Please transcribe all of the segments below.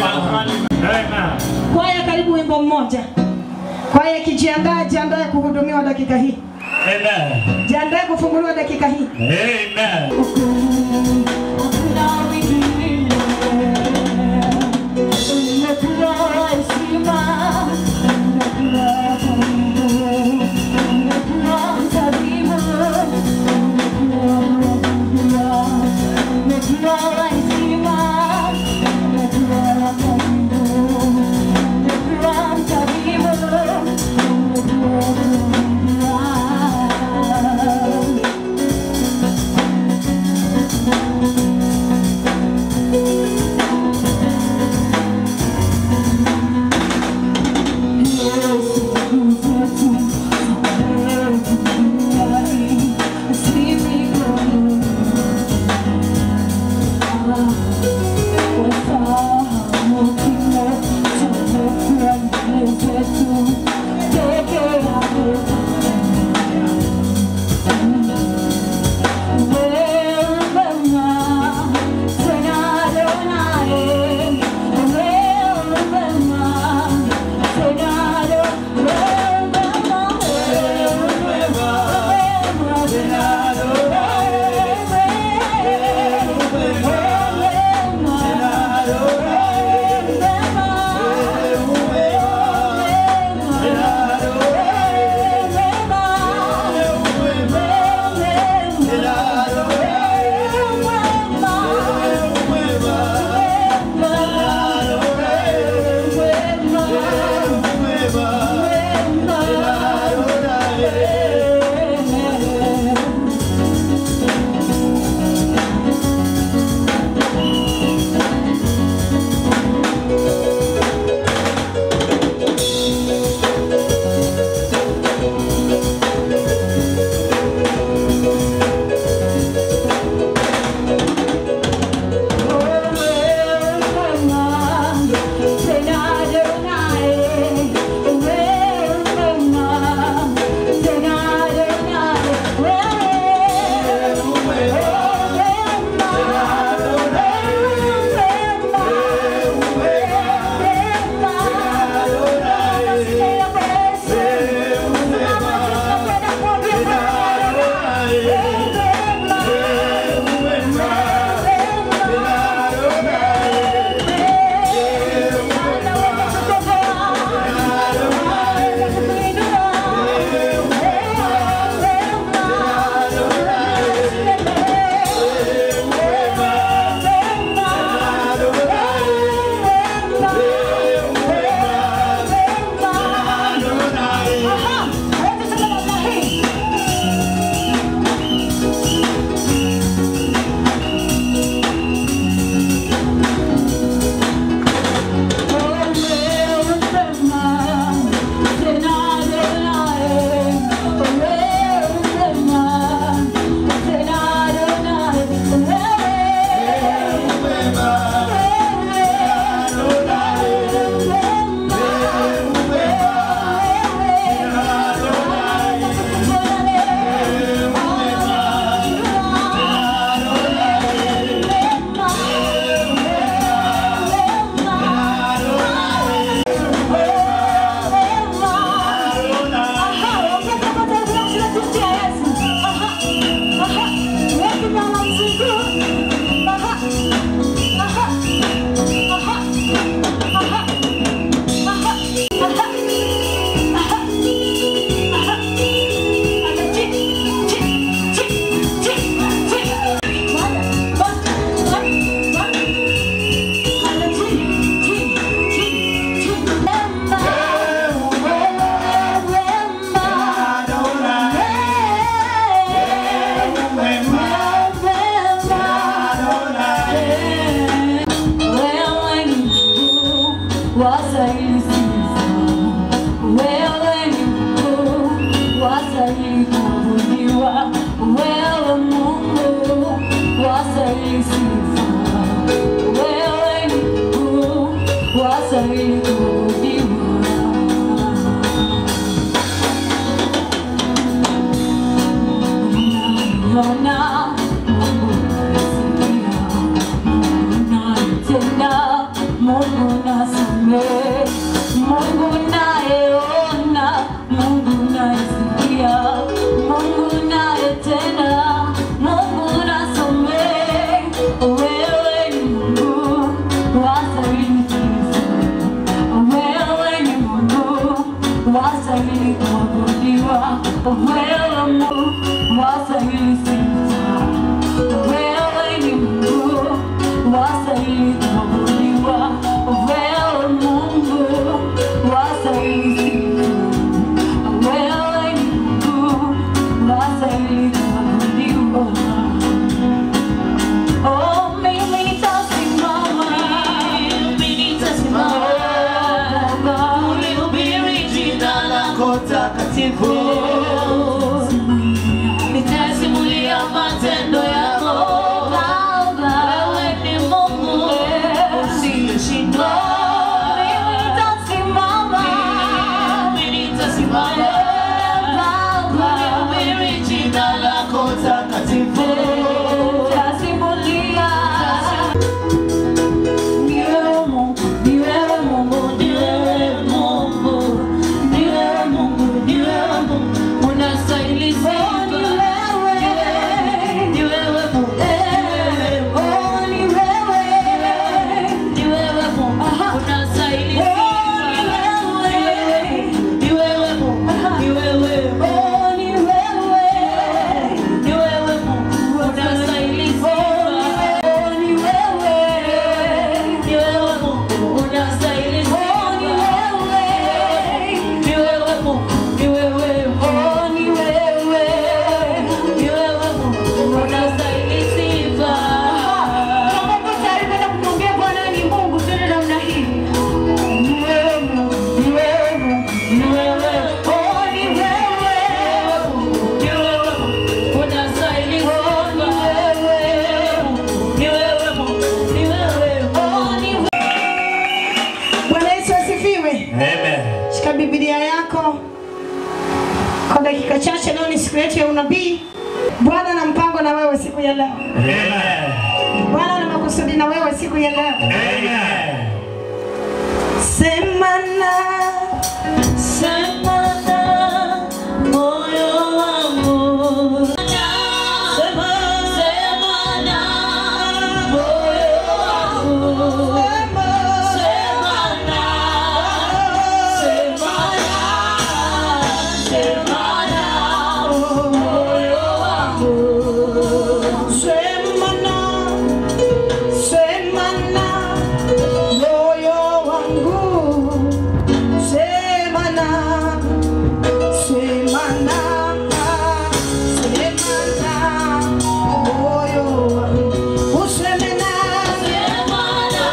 Amen. Kwaya, karibu wimbo mmoja. Kwaya ikijiandaa, jiandae kuhudumiwa dakika hii, Amen. jiandae kufunguliwa dakika hii. Amen. Tena Mungu nasamehe, Mungu nayeona, Mungu nayesikia, Mungu nayetenda, Mungu nasamehe. Wewe ni Mungu wastahili sifa, wewe ni Mungu wastahili kuabudiwa, wewe Mungu wastahili sifa, wewe ni Mungu wastahili kuabudiwa, wewe Mungu wastahili sifa, wewe ni Mungu wastahili kuabudiwa. Oh, mimi nitasimama, mimi nitasimama, ulihubiri jina lako takatifu, nitasimulia matendo yako Baba, wewe ni Mungu usiyeshindwa. Mimi nitasimama, mimi nitasimama, Baba, ulihubiri jina lako takatifu, nitasimulia ni wewe Mungu, ni wewe Mungu, ni wewe Mungu, ni wewe Mungu, ni wewe Mungu, unastahili sifa. Ni wewe, ni wewe Mungu, oh, ni wewe, ni wewe Mungu, unastahili sifa. Ni wewe Mungu, ni wewe, oh, ni wewe, ni wewe Mungu, unastahili sifa. Ni wewe, ni wewe Mungu, unastahili sifa. Ni wewe, ni wewe Mungu, ni wewe, oh, ni wewe, ni wewe Mungu, unastahili sifa. Kama uko tayari kwenda kumwambia Bwana ni Mungu, twende namna hii. Ni wewe Mungu, ni wewe Mungu, ni wewe, oh, ni wewe Mungu, ni wewe Mungu, unastahili sifa. Ni wewe Mungu, ni wewe, oh, ni wewe. Bwana Yesu asifiwe. Amen. Shika Biblia yako kwa dakika chache. Leo ni siku yetu ya unabii. Bwana na mpango na wewe siku ya leo. Amen. Bwana na makusudi na wewe siku ya leo. Amen. Sema na Sema na moyo wangu. Sema, sema na moyo wangu. Sema na, sema na, sema na moyo wangu. sema na sema na moyo wangu. Sema na sema na sema na moyo wangu. Useme na Sema na,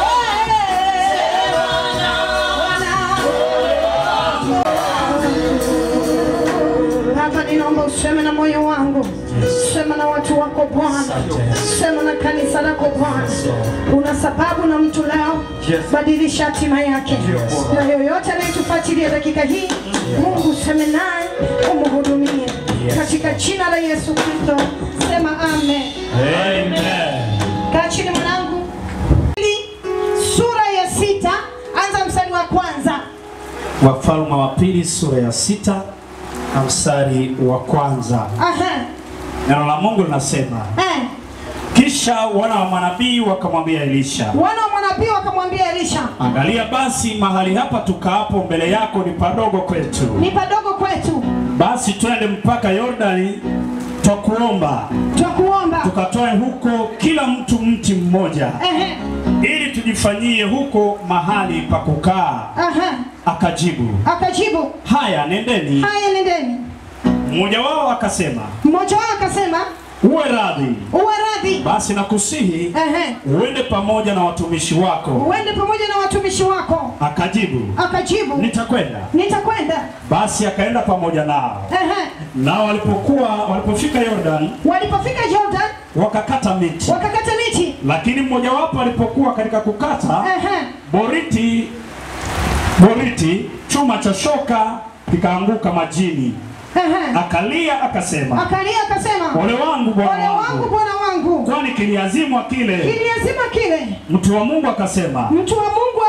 Baba, ninaomba useme na moyo wangu, sema na watu wako Bwana, sema na kanisa lako Bwana. Una sababu na mtu leo, badilisha hatima yake, na yoyote anayetufuatilia dakika hii, Mungu useme naye, umhudumie katika jina la Yesu Kristo, sema amen. Amen. Kaa chini mwanangu. Pili, Sura ya sita, anza mstari wa kwanza. Wafalme wa pili sura ya sita na mstari wa kwanza. Aha. Neno la Mungu linasema, Eh. kisha wana wa manabii wakamwambia Elisha, Wana wa mwanabii wakamwambia Elisha, angalia basi mahali hapa tukaapo mbele yako ni padogo kwetu, ni padogo kwetu, basi twende mpaka Yordani, twakuomba twakuomba. tukatoe huko kila mtu mti mmoja, Ehe. ili tujifanyie huko mahali pa kukaa. Aha. Akajibu, Akajibu, haya, nendeni. haya nendeni. Mmoja wao akasema, Mmoja wao akasema, uwe radhi uwe radhi, basi nakusihi ehe, uende pamoja na watumishi wako. uende pamoja na watumishi wako. Akajibu, Akajibu, nitakwenda. nitakwenda. Basi akaenda pamoja nao. Ehe. Nao walipokuwa walipofika Yordan, Walipofika Jordan, wakakata miti, wakakata miti. lakini mmojawapo alipokuwa katika kukata Ehe. boriti, boriti chuma cha shoka kikaanguka majini, Ehe. akalia akasema, Akalia akasema, ole wangu ole bwana wangu wangu, bwana wangu, kwani kiliazimwa kile. kiliazima kile. Mtu wa Mungu akasema, Mtu wa Mungu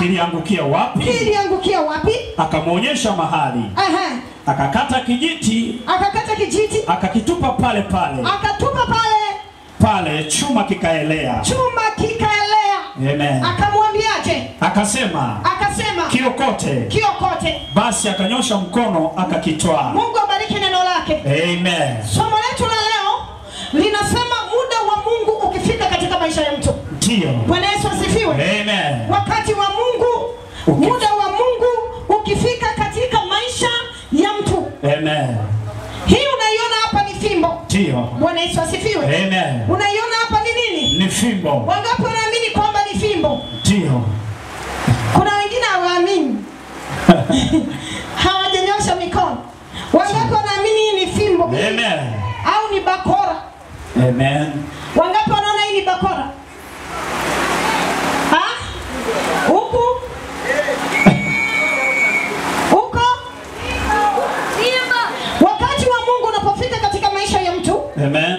kiliangukia wapi? kiliangukia wapi? Akamwonyesha mahali, Ehe. akakata kijiti, Akakata kijiti akakitupa pale pale akatupa pale, pale, chuma kikaelea. chuma kikaelea. Amen. Akamwambiaje? Akasema Akasema kiokote. kiokote. Basi akanyosha mkono akakitwaa. Mungu abariki neno lake. Amen. Somo letu la leo linasema muda wa Mungu ukifika katika maisha ya mtu. Ndio. Bwana Yesu asifiwe. Amen. Wakati wa Mungu, Uki- muda wa Mungu ukifika katika maisha ya mtu. Amen. Hii unaiona hapa ni fimbo. Ndio. Bwana Yesu asifiwe. Amen. Unaiona hapa ni nini? Ni fimbo. Wangapi wanaamini kwamba ni fimbo? Ndio. Kuna wengine hawaamini, hawajanyosha mikono. Wangapi wanaamini hii ni fimbo Amen. au ni bakora? Amen. Wangapi wanaona hii ni bakora? Ha? Huku? Huko? Wakati wa Mungu unapofika katika maisha ya mtu, Amen.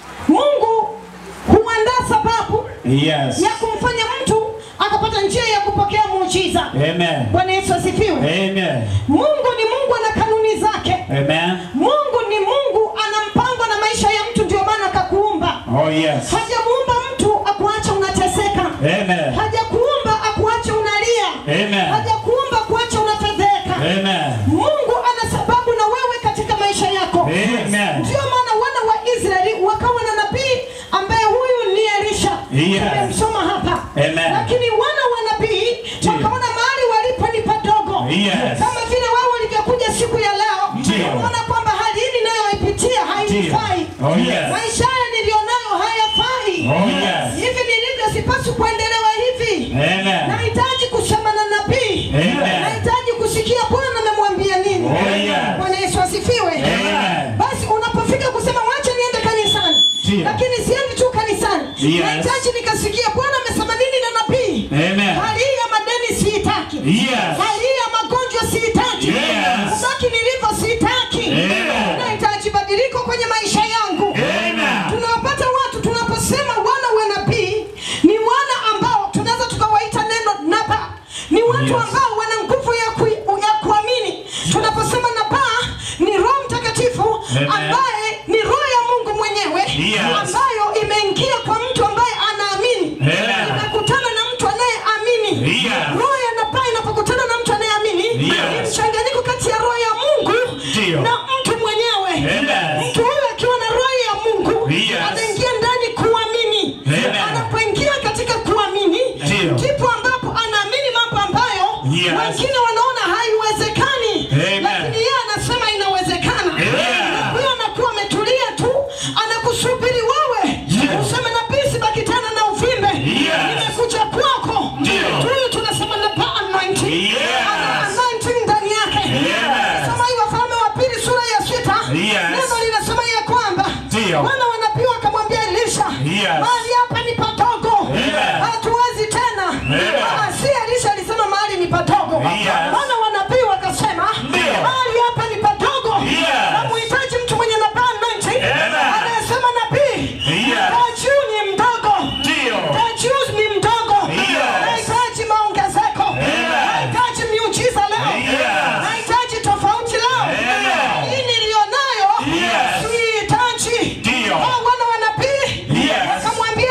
Mungu huandaa sababu Yes. ya kumfanya mtu akapata njia ya kupokea muujiza. Amen. Bwana Yesu asifiwe. Amen. Mungu ni Mungu ana kanuni zake. Amen. Mungu ni Mungu ana mpango na maisha ya mtu, ndio maana akakuumba. Oh yes. Hajamuumba mtu akuacha unateseka. Amen. Hajakuumba akuache unalia. Amen. Hajakuumba kuacha unafedheka. Amen. Mungu ana sababu na wewe katika maisha yako. Amen. Ndio maana wana wa Israeli wakawa na nabii ambaye huyu ni Elisha. Yes. Tumemsoma hapa. Amen. Lakini wana wa nabii Ndio. wakaona mahali walipo ni padogo. Yes. Kama vile wao walivyokuja siku ya leo. Ndio. Wanaona kwamba hali hii ninayoipitia hainifai. Oh yes. Maisha haya nilionayo hayafai. Oh yes. Hivi nilivyo sipaswi kuendelewa hivi. Amen. Nahitaji kusema na nabii. Amen. Nahitaji kusikia Bwana amemwambia nini. Oh, yes. Bwana Yesu asifiwe. Amen. Basi unapofika kusema wacha niende kanisani. Ndio. Lakini siendi tu kanisani. Yes. Nahitaji nikasikia Bwana amesema nini na nabii. Amen. Hali hii ya madeni siitaki. Yes. Hali hii ya magonjwa siitaki. Yes. Kubaki nilivyo siitaki. Amen. Nahitaji badiliko kwenye maisha yangu. Amen. Tunawapata watu tunaposema wana wa nabii ni wana ambao tunaweza tukawaita neno naba, ni watu Yes. ambao wana nguvu ya, ku, ya kuamini. Tunaposema naba ni Roho Mtakatifu Amen. ambaye ni roho ya Mungu mwenyewe Yes. ambayo imeingia kwa mtu ambaye anaamini, Amen. imekutana na mtu anayeamini. Yes. Roho ya naba inapokutana na mtu anayeamini Yes. ni mchanganyiko kati ya roho ya Mungu Ndio. na mtu mwenyewe. Amen. Mtu huyu akiwa na roho ya Mungu Yes. anaingia ndani kuamini. Amen. Anapoingia katika kuamini Ndio. ndipo ambapo anaamini mambo ambayo Yes. wengine wanaona haiwezekani, Amen. lakini yeye anasema inawezekana. Amen. Na Huyo anakuwa ametulia tu, anakusubiri wewe Yes. useme nabii, sibaki tena na uvimbe, Yes. nimekuja kwako. Ndio. Huyu tunasema na anointing, Yes. ana anointing ndani yake. Yes. Soma hii Wafalme wa pili sura ya sita Yes. neno linasema ya kwamba Ndio. wana wa nabii wakamwambia Elisha, Yes. mahali hapa ni padogo, Amen. hatuwezi tena. Amen. Ah, Si Elisha alisema mahali ni padogo, Yes. wana wa nabii wakasema Ndio. mahali hapa ni padogo, Yes. namuhitaji mtu mwenye nabaa anointing Amen. anayesema nabii, Yes. kaa juu ni mdogo, Ndio. kaa juu ni mdogo, Yes. nahitaji maongezeko, Amen. nahitaji miujiza leo, Yes. nahitaji tofauti leo, Amen. hii nilionayo Yes. sihitaji. Ndio. Hao wana wa nabii Yes. wakamwambia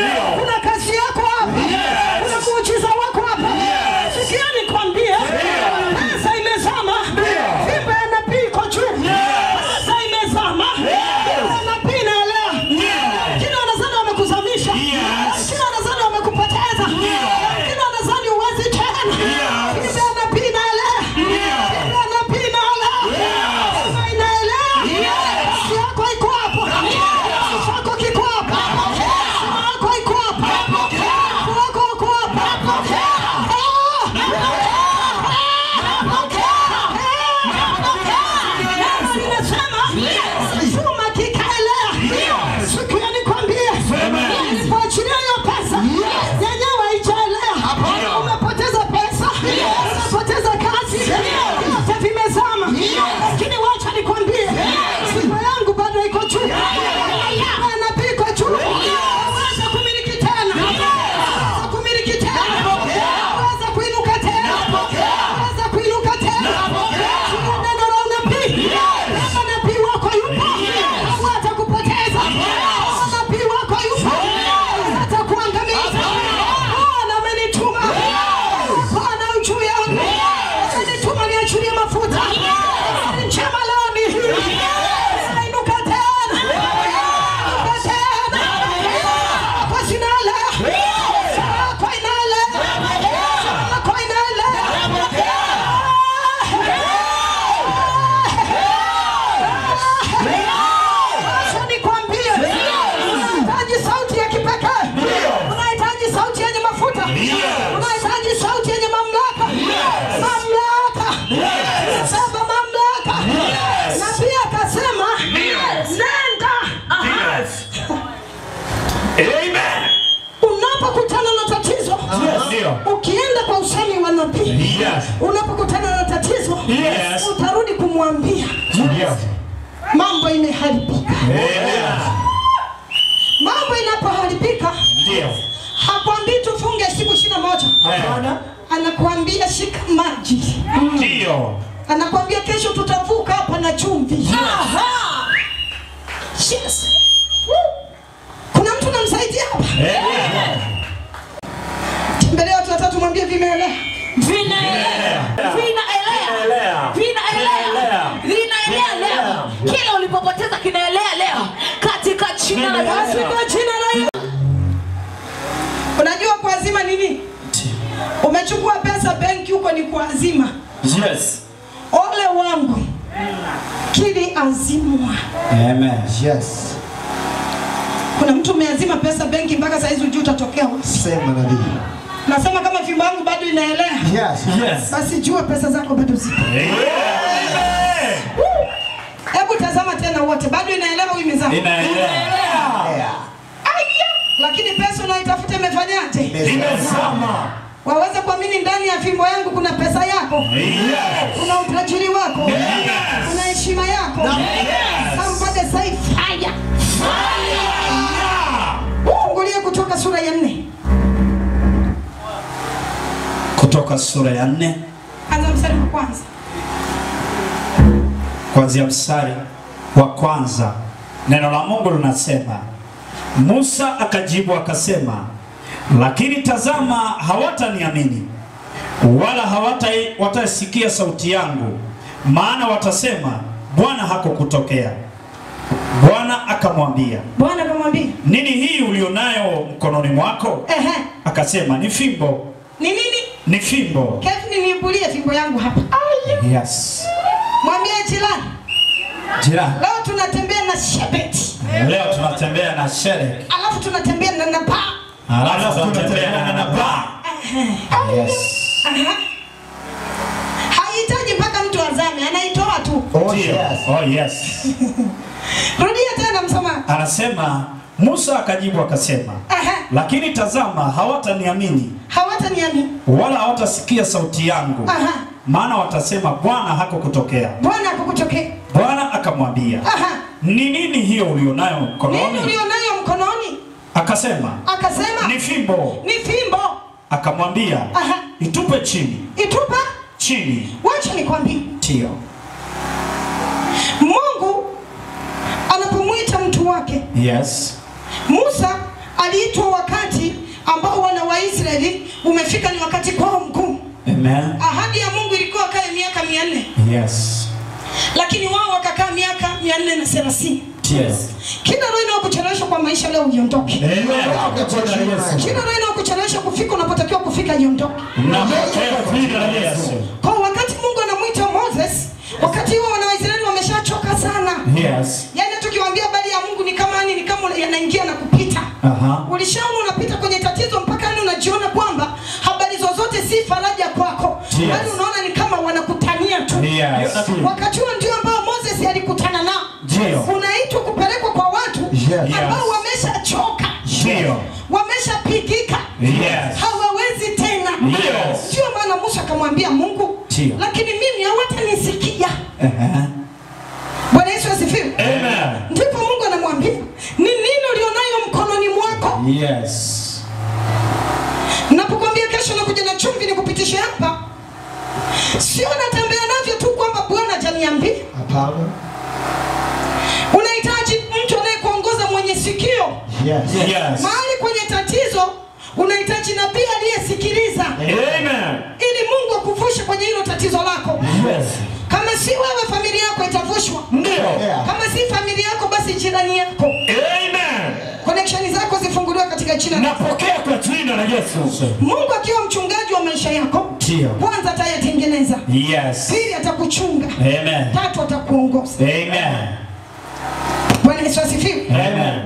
kuna kazi yako hapa, kuna muujiza wako hapa. Sikia nikwambie, pesa imezama, fimbo ya nabii iko juu, pesa imezama, fimbo ya nabii inaelea. Wengine wanadhani wamekuzamisha, wengine wanadhani wamekupoteza, wengine wanadhani huwezi tena. Fimbo ya nabii inaelea, fimbo ya nabii inaelea, fimbo inaelea. Kazi yako iko hapo, kazi chako kiko hapo, heshima yako iko hapo, Mungu wako uko hapo. Nimesema chuma kikaelea. Sikia nikwambie, nilipoachilia hiyo pesa yenyewe haijaelea. Umepoteza pesa, umepoteza kazi, vyote vimezama. Lakini wacha nikwambie, sifa yangu bado iko juu, Sifa ya nabii iko juu. Waweza kumiliki tena, waweza kumiliki tena, waweza kuinuka tena, waweza kuinuka tena. Chukua neno la unabii, kama nabii wako yupo, hawatakupoteza. Kama nabii wako yupo, hatakuangamiza. Bwana amenituma, Bwana juu yangu, amenituma niachilie mafuta. Habari njema leo ni hii, nainuka tena, nainuka tena, kwa jina la Sako inale, Sako inale. Acha nikwambie, unahitaji sauti ya kipekee, unahitaji sauti yenye mafuta, unahitaji sauti yenye mamlaka, mamlaka, sema mamlaka. Na pia akasema nenda. Amen. Unapokutana na tatizo, Ndio. ukienda kwa usemi wa nabii, Yes. unapokutana na tatizo, Yes. utarudi kumwambia Ndio. mambo imeharibika. Amen. Mambo inapoharibika, Ndio. hakwambii tufunge siku ishirini na moja anakuambia shika maji, Ndio. anakuambia kesho tutavuka hapa na chumvi. Yes. Woo. Kuna mtu namsaidia hapa, Amen. tembelea watu watatu, mwambie vimeelea. Vinaelea. Vinaelea. Vinaelea. Vinaelea leo. Kila ulipopoteza kinaelea leo katika jina la Basi Yesu. kwa jina la Yesu. Unajua kuazima nini? Umechukua pesa benki huko ni kuazima. Yes. Ole wangu kili azimwa. Amen. Yes. Kuna mtu umeazima pesa benki mpaka saa hizi hujui utatokea wapi. Sema nabii. Nasema kama fimbo yangu bado inaelea, Yes. Yes. basi jua pesa zako bado zipo. Amen. Hebu tazama tena wote, bado inaelewa au imezama? Inaelea. Yeah. Aya, lakini pesa unaitafuta imefanyaje? Imezama. Waweza kuamini ndani ya fimbo yangu kuna pesa yako, Yes. kuna utajiri wako, kuna heshima yako. Somebody say fire. Fungulie kutoka sura ya nne, Kutoka sura ya nne anza mstari wa kwanza. kuanzia mstari wa kwanza. Neno la Mungu linasema, Musa akajibu akasema, lakini tazama, hawataniamini wala hawata watasikia sauti yangu, maana watasema Bwana hakukutokea. Bwana akamwambia, Bwana akamwambia, nini hii ulionayo mkononi mwako? ehe, Akasema, ni fimbo. ni nini? Ni fimbo. Kevin, niibulie fimbo yangu hapa. Yes. Mwambie jirani, Jirani, leo tunatembea na shebeti, leo tunatembea na shere, alafu tunatembea na napa. alafu tunatembea na nabaa. Yes. Aha. Hahitaji mpaka mtu azame, anaitoa tu. Oh, Ndio. yes. Oh, yes. Rudia tena msamaha. Anasema Musa akajibu akasema, Aha. lakini tazama, hawataniamini Hawataniamini. wala hawatasikia sauti yangu, Aha. maana watasema Bwana hakukutokea. Bwana akukutokea. Bwana akamwambia, Aha. ni nini hiyo ulionayo Nini mkononi? ulionayo mkononi? Akasema, Akasema ni fimbo. ni fimbo. Akamwambia, Aha. itupe chini. Itupa. Chini. Wacha nikwambie, Ndio. Mungu anapomwita mtu wake, Yes. Musa aliitwa wakati umefika, ni wakati kwao mkuu. Amen. Ahadi ya Mungu ilikuwa kae miaka mia nne Yes. lakini wao wakakaa miaka mia nne na thelathini. Yes. Kila roho inayokuchelewesha kwa maisha leo iondoke. Amen. Kwa jina la Yesu. Kila roho inayokuchelewesha kufika unapotakiwa kufika iondoke. Napokea kwa jina la Yesu. Kwa wakati Mungu anamwita Moses, wakati huo wana Waisraeli wameshachoka sana. Yes. Yaani tukiwaambia habari ya Mungu ni kama yani ni kama yanaingia na kupita. Aha. Ulishaona unapita kwenye tatizo mpaka yani unajiona kwamba habari zozote si faraja kwako. Yes. Yaani unaona ni kama wanakutania tu. Yes. Wakati huo ndio ambao Moses alikutana nao. Ndio. Unaitwa kupelekwa kwa watu Yes. ambao wameshachoka. Ndio. Wameshapigika. Yes. Hawawezi tena. Yes. Ndio maana Musa akamwambia Mungu, Ndio. lakini mimi hawatanisikia. Aha. Bwana Yesu asifiwe. Amen. Ndipo Mungu anamwambia, ni nini ulionayo mkononi mwako? Yes. Napokuambia kesho nakuja na chumvi nikupitishe hapa, sio natembea navyo tu kwamba Bwana hajaniambia. Hapana. Unahitaji mtu anayekuongoza mwenye sikio Yes. Yes. mahali kwenye tatizo. Unahitaji nabii aliyesikiliza Amen. ili Mungu akuvushe kwenye hilo tatizo lako. Yes. Kama si wewe, familia yako itavushwa. Ndio. Yeah. Kama si familia yako, basi jirani yako. Amen. Connection zako zifunguliwe katika jina la Napokea kwa jina la Yesu. Mungu akiwa mchungaji wa maisha yako, Ndio. kwanza atayatengeneza, Yes. pili atakuchunga, Amen. tatu atakuongoza. Amen. Bwana Yesu asifiwe. Amen.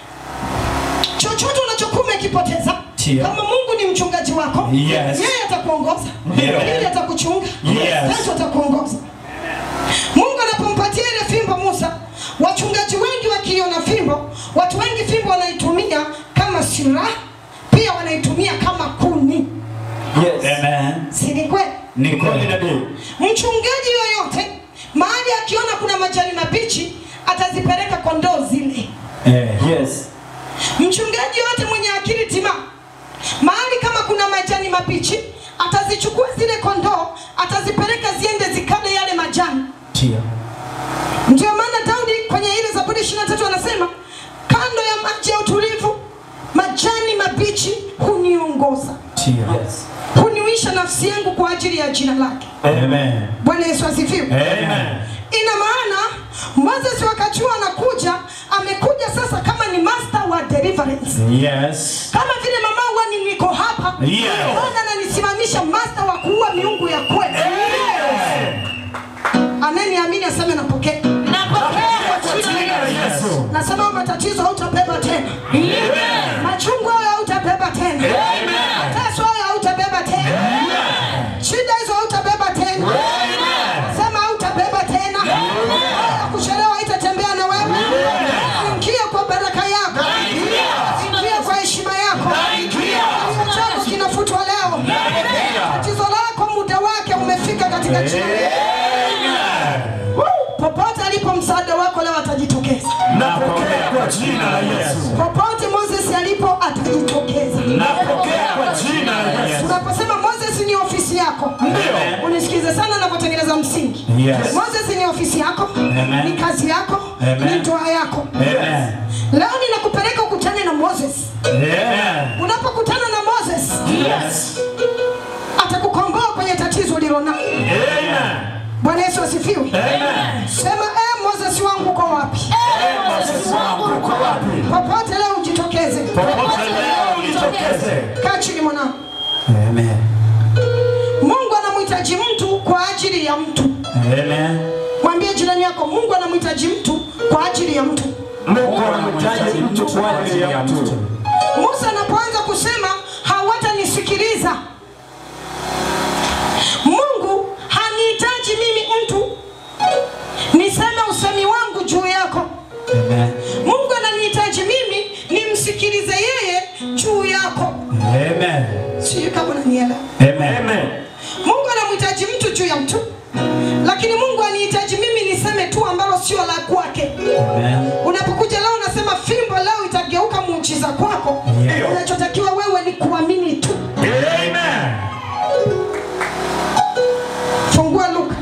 Chochote unachokuwa umekipoteza, Ndio. kama Mungu ni mchungaji wako, Yes. yeye atakuongoza, Ndio. pili atakuchunga, Yes. tatu atakuongoza. Mungu anapompatia ile fimbo Musa, wachungaji wengi wakiona fimbo, watu wengi fimbo wanaitumia kama silaha, pia wanaitumia kama kuni. Amen. Si ni kweli? Ni kweli. Mchungaji yoyote mahali akiona kuna majani mabichi atazipeleka kondoo zile. Eh, yes. Mchungaji yoyote mwenye akili tima mahali kama kuna majani mabichi atazichukua zile kondoo atazipeleka ziende zikale yale majani. Ndio. Ndio maana Daudi kwenye ile Zaburi 23 anasema kando ya maji ya utulivu majani mabichi huniongoza, Ndio. huniwisha nafsi yangu kwa ajili ya jina lake. Amen. Bwana Yesu asifiwe. Amen. Ina maana Moses wakati huo anakuja, amekuja sasa kama ni master wa deliverance, Yes. kama vile mama huwa ni niko hapa Yes. Bwana ananisimamisha master wa kuua miungu ya kweli. Anayeniamini aseme napokea. Napokea kwa jina la Yesu. Yesu. Nasema matatizo hautabeba tena, machungu hayo hautabeba tena, mateso hayo hautabeba tena, shida hizo hautabeba tena. Sema hautabeba tena. Haya kuchelewa haitatembea na wewe. Ingia kwa baraka yako, ingia kwa heshima yako. Kilio chako kinafutwa leo. Tatizo lako muda wake umefika katika jina la Yesu. Popote alipo msaada wako leo atajitokeza. Napokea kwa jina la Yesu. Popote Moses alipo atajitokeza. Napokea kwa jina la Yesu. Unaposema Moses ni ofisi yako, Ndio. unisikize sana ninapotengeneza msingi. Yes. Moses ni ofisi yako, Amen. ni kazi yako, Amen. ni ndoa yako. Amen. Leo ninakupeleka ukutane na Moses. Amen. Unapokutana na Moses, Yes. atakukomboa kwenye tatizo ulilonalo. Amen. Bwana Yesu asifiwe. Amen. Sema eh, Moses wangu uko wapi? Moses wangu uko wapi? Popote leo ujitokeze. Popote leo ujitokeze. Kaa chini mwanangu. Amen. Mungu anamhitaji mtu kwa ajili ya mtu. Amen. Mwambie jirani yako, Mungu anamhitaji mtu kwa ajili ya mtu. Mungu anamhitaji mtu kwa ajili ya mtu. Musa anapoanza kusema hawatanisikiliza, Mungu hanihitaji mimi mtu niseme usemi wangu juu yako. Amen. Mungu ananihitaji mimi nimsikilize yeye juu yako. Amen. Sijui kama unanielewa. Amen. Amen. Mungu anamhitaji mtu juu ya mtu, lakini Mungu anihitaji mimi niseme tu ambalo sio la kwake. Amen. Unapokuja leo unasema fimbo leo itageuka muujiza kwako, Ndio. unachotakiwa wewe ni kuamini tu. Amen. Fungua Luka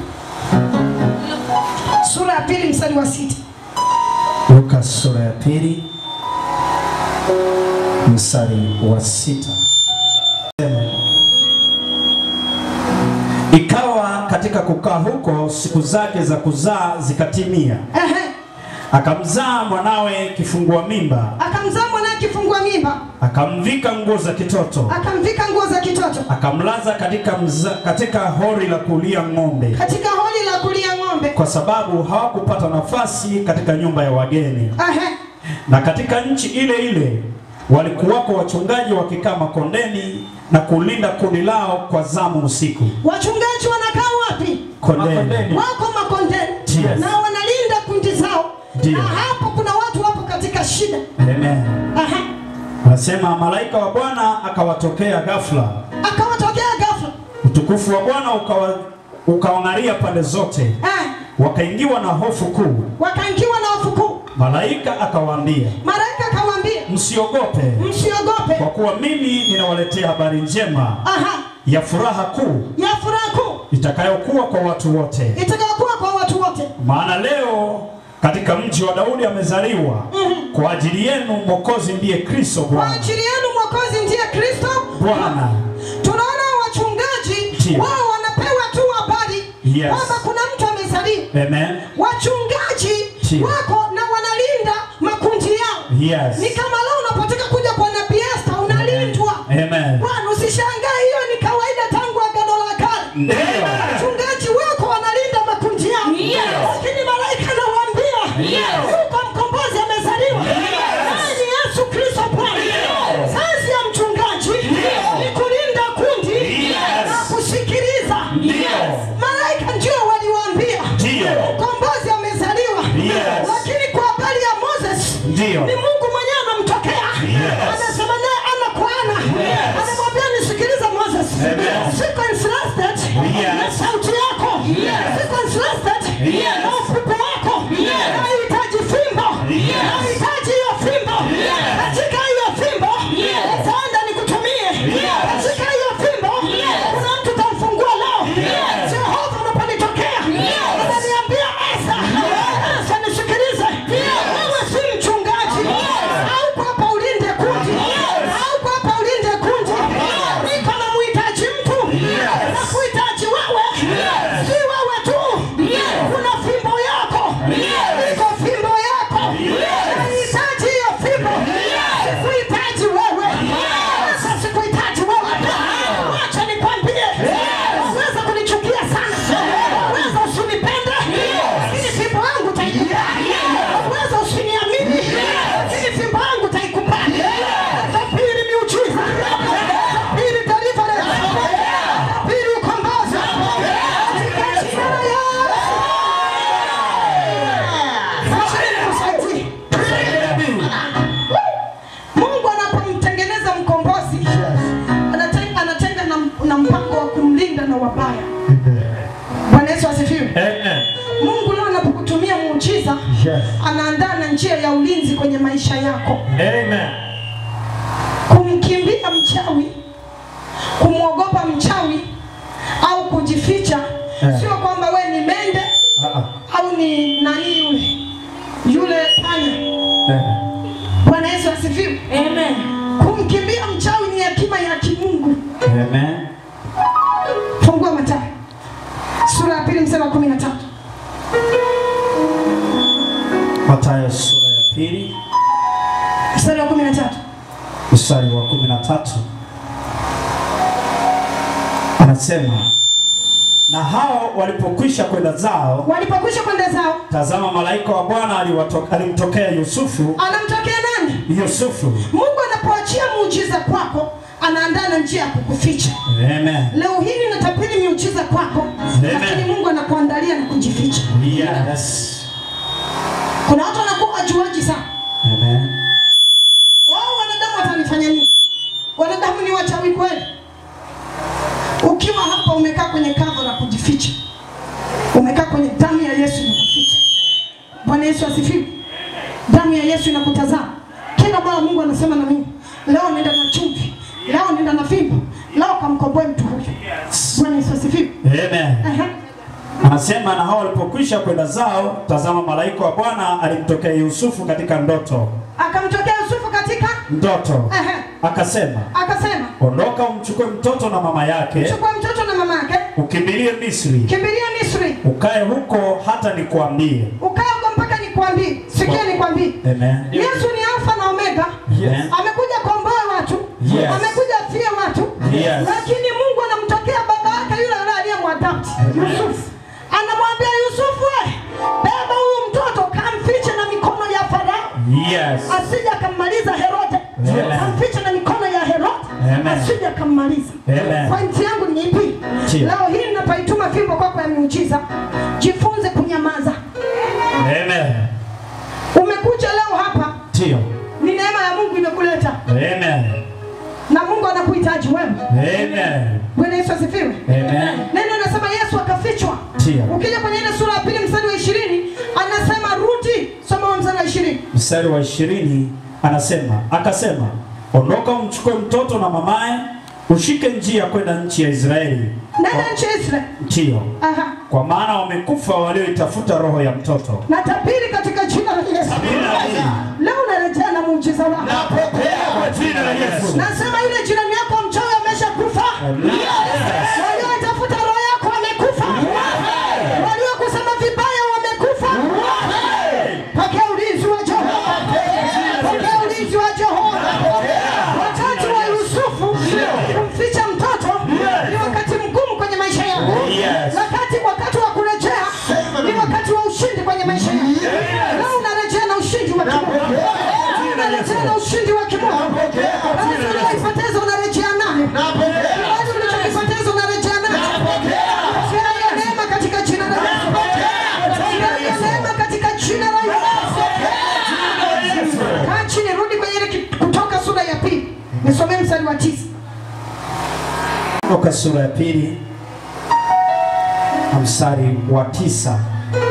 sura ya pili mstari wa sita. Luka sura ya pili mstari wa sita. Amen. Ikawa katika kukaa huko siku zake za kuzaa zikatimia, Ehe. akamzaa mwanawe kifungua mimba, Akamzaa mwanaye akifungua mimba, akamvika nguo za kitoto, akamvika nguo za kitoto akamlaza katika, mza, katika hori la kulia ng'ombe, katika holi la kulia ng'ombe. kwa sababu hawakupata nafasi katika nyumba ya wageni. Ehe. Na katika nchi ile ile walikuwako wachungaji wakikaa makondeni na kulinda kundi lao kwa zamu usiku. Wachungaji wanakaa wapi? Kondeni. Wako makondeni Yes. na wanalinda kundi zao, Ndio. na hapo kuna watu wapo katika shida. Amen. Ehe. Anasema malaika wa Bwana akawatokea ghafla, Akawatokea ghafla. utukufu wa Bwana ukawa ukawang'aria pande zote, Eh. wakaingiwa na hofu kuu. Wakaingiwa na hofu kuu. Malaika akawaambia, Malaika akamwambia, msiogope, msiogope. kwa kuwa mimi ninawaletea habari njema Aha. ya furaha kuu Ya furaha kuu itakayokuwa kwa watu wote. itakayokuwa kwa watu wote. Maana leo katika mji wa Daudi amezaliwa kwa ajili yenu Mwokozi, ndiye Kristo Kwa Bwana. ajili yenu Mwokozi ndiye Kristo Bwana. Tunaona wachungaji Ndio. wao wanapewa tu habari Yes. kwamba kuna mtu amezaliwa. Amen. Wachungaji Ndio. wako na wanalinda makundi yao. Yes. Ni kama leo unapotaka kuja kwa Nabii Esther unalindwa. Amen. Bwana usishangae, hiyo ni kawaida tangu agano la kale. Ndio. Wachungaji wako wanalinda makundi yao. Yes. Lakini malaika anawaambia Yes. yuko mkombozi amezaliwa. Naye ni Yesu Kristo Bwana. Kazi ya mchungaji ni kulinda kundi Yes. na kusikiliza. Malaika ndio waliwaambia Ndio. mkombozi amezaliwa. Yes. Lakini kwa habari ya Moses Ndio. ni Mungu mwenyewe anamtokea. Yes. Anasema naye ana kwa ana. Anamwambia nisikilize Moses. Amen. Siko interested Yes. na sauti yako. Siko interested Yes. na ufupi wako. Nahitaji fimbo. Nahitaji hiyo fimbo. Katika hiyo fimbo utaenda nikutumie. Katika hiyo fimbo kuna mtu utamfungua leo. Jehova unaponitokea ananiambia Esa, Esa nisikilize. Wewe si mchungaji. Hauko hapa ulinde kundi. Hauko hapa ulinde kundi. Niko na muhitaji mtu. Na kuhitaji wewe. Si wewe tu. Kuna fimbo yako. Iko fimbo yako. Nahitaji hiyo fimbo. Sikuhitaji wewe. Sasa sikuhitaji wewe. Wacha nikwambie. Waweza kunichukia sana. Waweza usinipende. Lakini fimbo yangu utaikupa. Waweza usiniamini. Lakini fimbo yangu utaikubali. Tabiri miujiza. Tabiri deliverance. Tabiri ukombozi. Katika jina la Yesu. Acha nikusaidie. Mungu anapomtengeneza mkombozi anatenga, anatenga na, na mpango wa kumlinda na wabaya. Bwana Yesu asifiwe. Amen. Mungu leo anapokutumia muujiza Yes. anaandaa na njia ya ulinzi kwenye maisha yako. Amen. Kumkimbia mchawi, kumwogopa mchawi au kujificha, Eh. sio kwamba we ni mende Ah, ah. au ni nani yule yule panya. Eh. Bwana Yesu asifiwe. Amen. Kumkimbia mchawi ni hekima ya kimungu. Amen. Fungua Mathayo sura ya pili mstari wa kumi na tatu. Mathayo sura ya pili Mstari wa kumi na tatu. mstari wa kumi na tatu anasema, na hao walipokwisha kwenda zao, Walipokwisha kwenda zao, tazama malaika wa Bwana aliwato- alimtokea Yusufu. anamtokea nani? Yusufu. Mungu anapoachia muujiza kwako, anaandaa na njia ya kukuficha. Amen. Leo hii ninatabiri miujiza kwako, Amen. lakini Mungu anakuandalia na kujificha. Yes. Kuna watu wanakuwa wajuaji sana. Amen. Wao wanadamu watanifanya nini? Wanadamu ni wachawi kweli? Ukiwa hapa umekaa kwenye kava la kujificha, umekaa kwenye damu ya Yesu inakuficha. Bwana Yesu asifiwe. Damu ya Yesu inakutazama kila mara. Mungu anasema na mimi leo, nenda na chumvi, leo nenda na fimbo, leo kamkomboe mtu huyu. Bwana Yesu asifiwe. Amen. Aha. Anasema na hao walipokwisha kwenda zao, tazama malaika wa Bwana alimtokea Yusufu katika ndoto. Akamtokea Yusufu katika Ndoto. Aha. Akasema, akasema, ondoka umchukue mtoto na mama yake chukua mtoto na mama yake ukimbilie Misri, kimbilia Misri, ukae huko hata nikuambie. ukae huko mpaka nikwambie. Sikia nikwambie, Amen. Yesu ni Alfa na Omega. Yes. Amekuja kuomboa watu, Yes. amekuja afie watu, Yes. lakini Mungu anamtokea baba yake yule yule aliyemwadopti Yusufu, anamwambia Yusufu, we beba huyu mtoto kamfiche na mikono ya Farao Yes. asije akammaliza Herode, Amen. kamfiche na mikono ya Herode Amen. asije akammaliza. Amen. Pointi yangu ni ipi? Chia. Leo hii ninapaituma fimbo kwako ya miujiza, jifunze kunyamaza. Amen. Umekuja leo hapa, Ndio. ni neema ya Mungu imekuleta Amen. na Mungu anakuhitaji wewe. Amen. Bwana Yesu asifiwe. Amen. Neno anasema Yesu akafichwa. Ndio. Ukija kwenye ile sura ya pili mstari wa ishirini anasema rudi, soma huo mstari wa ishirini. Mstari wa ishirini anasema akasema, ondoka umchukue mtoto na mamaye, ushike njia kwenda nchi ya Israeli. Nenda nchi ya Israeli. Ndio. Aha. Kwa maana wamekufa walioitafuta roho ya mtoto. Na tabiri katika jina la Yesu. Leo unarejea na muujiza wako. Napokea kwa jina la Yesu. Nasema yule jirani yako mchawi ameshakufa. Walioitafuta roho yako wamekufa. Waliokusema vibaya wamekufa. Pokea ulinzi wa Jehova. Pokea ulinzi wa Jehova. Wakati wa Yusufu kumficha mtoto ni wakati mgumu kwenye maisha yako. Yes. Wakati wakati wa kurejea ni wakati wa ushindi kwenye maisha yako. Leo unarejea na ushindi wa kimungu. Leo unarejea na ushindi wa kimungu. Basi uliyoipoteza unarejea nayo. Basi ulichokipoteza unarejea nayo. Sina hiyo neema katika jina la Yesu. Sina hiyo neema katika jina la Yesu. Kaa chini, rudi kwenye ile ki- Kutoka sura ya pili, nisomee mstari wa tisa. Kutoka sura ya pili na mstari wa tisa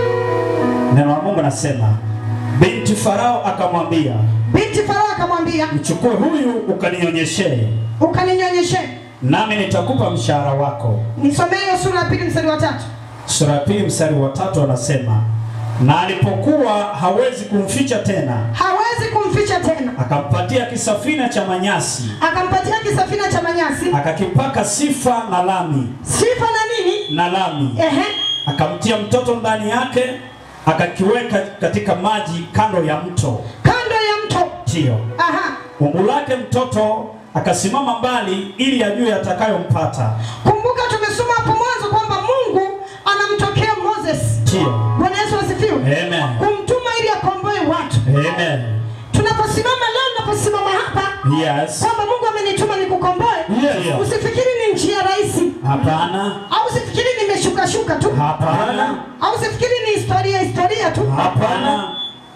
neno la Mungu nasema, binti Farao akamwambia, Binti Farao akamwambia, mchukue huyu ukanionyeshee, ukaninyonyeshe. nami nitakupa mshahara wako. Nisomee hiyo sura ya pili mstari wa tatu. Sura ya pili mstari wa tatu anasema, na alipokuwa hawezi kumficha tena, Hawezi kumficha tena, akampatia kisafina cha manyasi, akampatia kisafina cha manyasi, akakipaka sifa na lami sifa na nini, na lami, ehe, akamtia mtoto ndani yake, akakiweka katika maji kando ya mto. kando ya mto. Tio Aha, umbu lake mtoto akasimama mbali, ili ajue atakayompata. kumbuka tumesoma hapo mwanzo kwamba Mungu anamtokea Moses. Tio Bwana Yesu asifiwe, Amen. kumtuma ili akomboe watu. Amen. Tunaposimama leo, tunaposimama hapa Yes. kwamba Mungu amenituma nikukomboe, Ndio. usifikiri ni njia rahisi, Hapana. au usifikiri nimeshuka shuka tu, Hapana. au usifikiri ni historia historia tu. Hapana.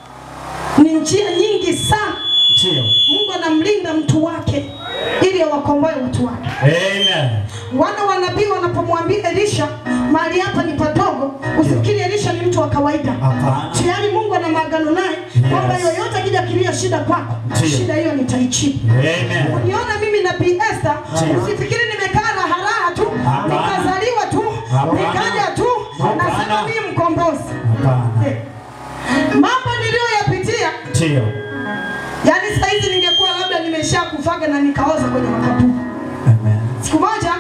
Ni njia nyingi sana. Tio Mungu anamlinda mtu wake ili awakomboe watu wake. Amen. Wana wa nabii wanapomwambia Elisha, mahali hapa ni padogo, usifikiri Elisha ni mtu wa kawaida. Hapana. Tayari Mungu ana maagano naye kwamba yoyote akija kilia shida kwako, Ndio. shida hiyo nitaichibu. Amen. Uniona mimi nabii Esther, Ndio. usifikiri nimekaa raha raha tu, Hapana. nikazaliwa tu, Hapana. nikaja tu, Hapana. nasema mimi mkombozi. Hapana. Eh. Mambo niliyoyapitia Tio Yaani saa hizi ningekuwa labda nimeshakufaga na nikaoza kwenye makaburi. Amen. Siku moja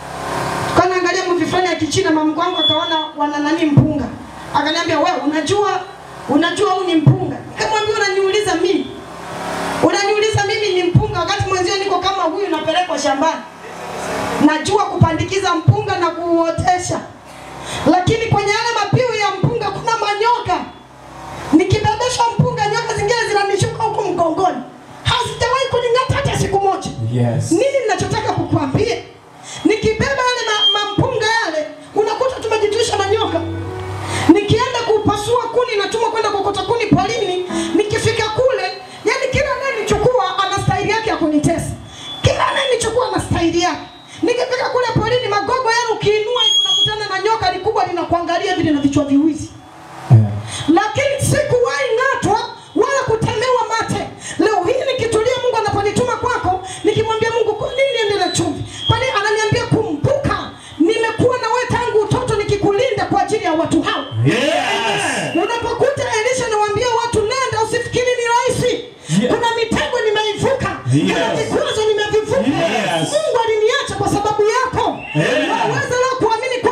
kwa naangalia movie fulani ya Kichina, mama wangu akaona wana nani mpunga. Akaniambia wewe unajua unajua huu ni mpunga. Nikamwambia unaniuliza mimi. Unaniuliza mimi ni mpunga wakati mwenzio niko kama huyu napelekwa shambani. Najua kupandikiza mpunga na kuuotesha. Lakini kwenye yale mapiu ya mpunga kuna manyoka. Nikibebeshwa mpunga nyoka zingine zinanishuka huku mgongoni. Hazijawahi kuning'ata hata siku moja. Yes. Nini ninachotaka kukuambia? Nikibeba yale ma- mampunga yale, unakuta tumejitwisha na nyoka. Nikienda kupasua kuni, natumwa kwenda kokota kuni polini. Nikifika kule, yani kila anayenichukua ana staili yake ya kunitesa. Kila anayenichukua ana staili yake. Nikifika kule polini, magogo yale ukiinua hivi unakutana na nyoka likubwa linakuangalia vile na vichwa viwili lakini sikuwahi ng'atwa wala kutemewa mate. Leo hii nikitulia, Mungu anaponituma kwako, nikimwambia Mungu, kwa nini niende na chumvi? Kwani ananiambia kumbuka, nimekuwa na wewe tangu utoto nikikulinda kwa ajili ya watu hao. Yes. Unapokuta Elisha nawaambia watu nenda, usifikiri ni rahisi. Yeah. Kuna mitego nimeivuka, kuna Yes. vikwazo nimevivuka. Yes. Mungu aliniacha kwa sababu yako. Yeah. Unaweza leo kuamini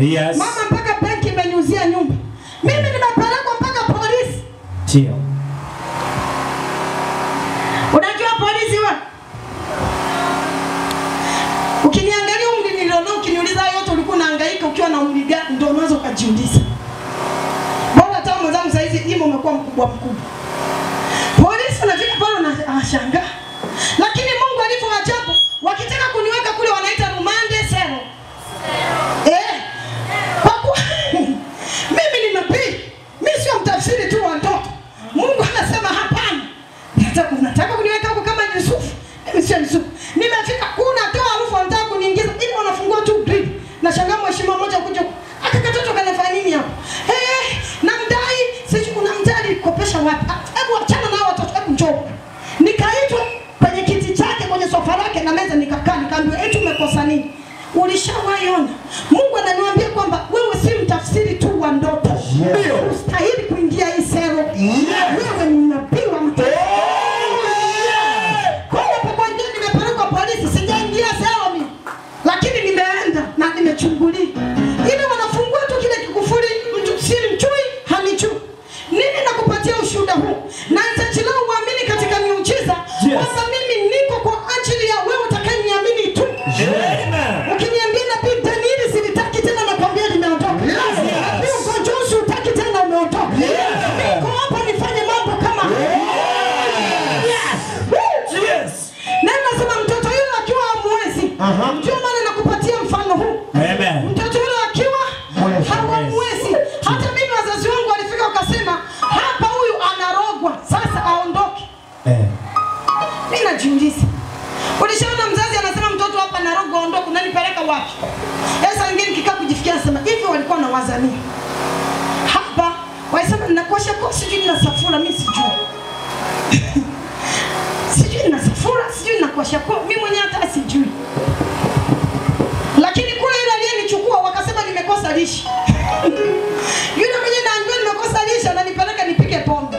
Yes. Mama mpaka benki imeniuzia nyumba. Mimi nimepelekwa mpaka polisi. Ndio. Unajua polisi wa? Ukiniangalia umri nilionao, ukiniuliza hayo yote ulikuwa unahangaika ukiwa na umri gani, ndio unaweza ukajiuliza. Bora hata mwenzangu saa hizi himo umekuwa mkubwa mkubwa. Polisi wanafika pale na anashangaa. Lakini Mungu alivyo ajabu, wakitaka kuniweka kule wanaita rumande sero. Eh. Kwa kuwa mimi ni nabii. Mimi sio mtafsiri tu wa ndoto. Mungu anasema hapana. Nataka unataka kuniweka huko kama Yusufu. Mimi sio Yusufu. Nimefika kuna toa harufu wanataka kuniingiza ili wanafungua tu grill. Na shangaa mheshimiwa mmoja kuja aka katoto kanafanya nini hapo? Eh, namdai sijui unamdai kopesha wapi? Ah, Hebu achana nao watoto, hebu njoo. Nikaitwa kwenye kiti chake kwenye sofa lake na meza nikakaa nikaambiwa eti umekosa nini? Ulishawahi ona? Mungu ananiambia kwamba wewe si mtafsiri tu wa ndoto. Ndio. Ustahili kuingia hii sero. Wewe ni nabii wa mtu. Kwa hapo ndio nimepelekwa polisi, sijaingia sero mimi. Lakini nimeenda na nimechungulia. Ili wanafungua tu kile kikufuri, mtu si mchui, hanichui. Nini nakupatia ushuhuda huu? Na nitachelewa uamini katika miujiza Yes. kwamba mimi niko kwa ajili ya wewe utakayeniamini tu. Amen. Ukiniambia nabii Dani hili silitaki tena nakwambia limeondoka. Nabii ugonjwa huu siutaki tena umeondoka. Niko hapa nifanye mambo kama Woo! Yes. Na nasema mtoto yule akiwa hamwezi. Ndio maana nakupatia mfano huu. Amen. Mtoto yule akiwa Mwezi. hawamwezi. Hata mimi wazazi wangu walifika wakasema hapa huyu anarogwa. Sasa aondoke. Eh. Mimi najiuliza. Ulishaona mzazi anasema mtoto hapa narogwa aondoke, unanipeleka wapi? Sasa wengine nikikaa kujifikia nasema hivi walikuwa na wazania. Hapa walisema ninakosha kwa sijui nina safura mimi sijui. sijui nina safura, sijui ninakosha kwa mimi mwenyewe hata sijui. Lakini kule yule aliyenichukua wakasema nimekosa lishe. yule mwenyewe naambiwa nimekosa lishe ananipeleka nipike pombe.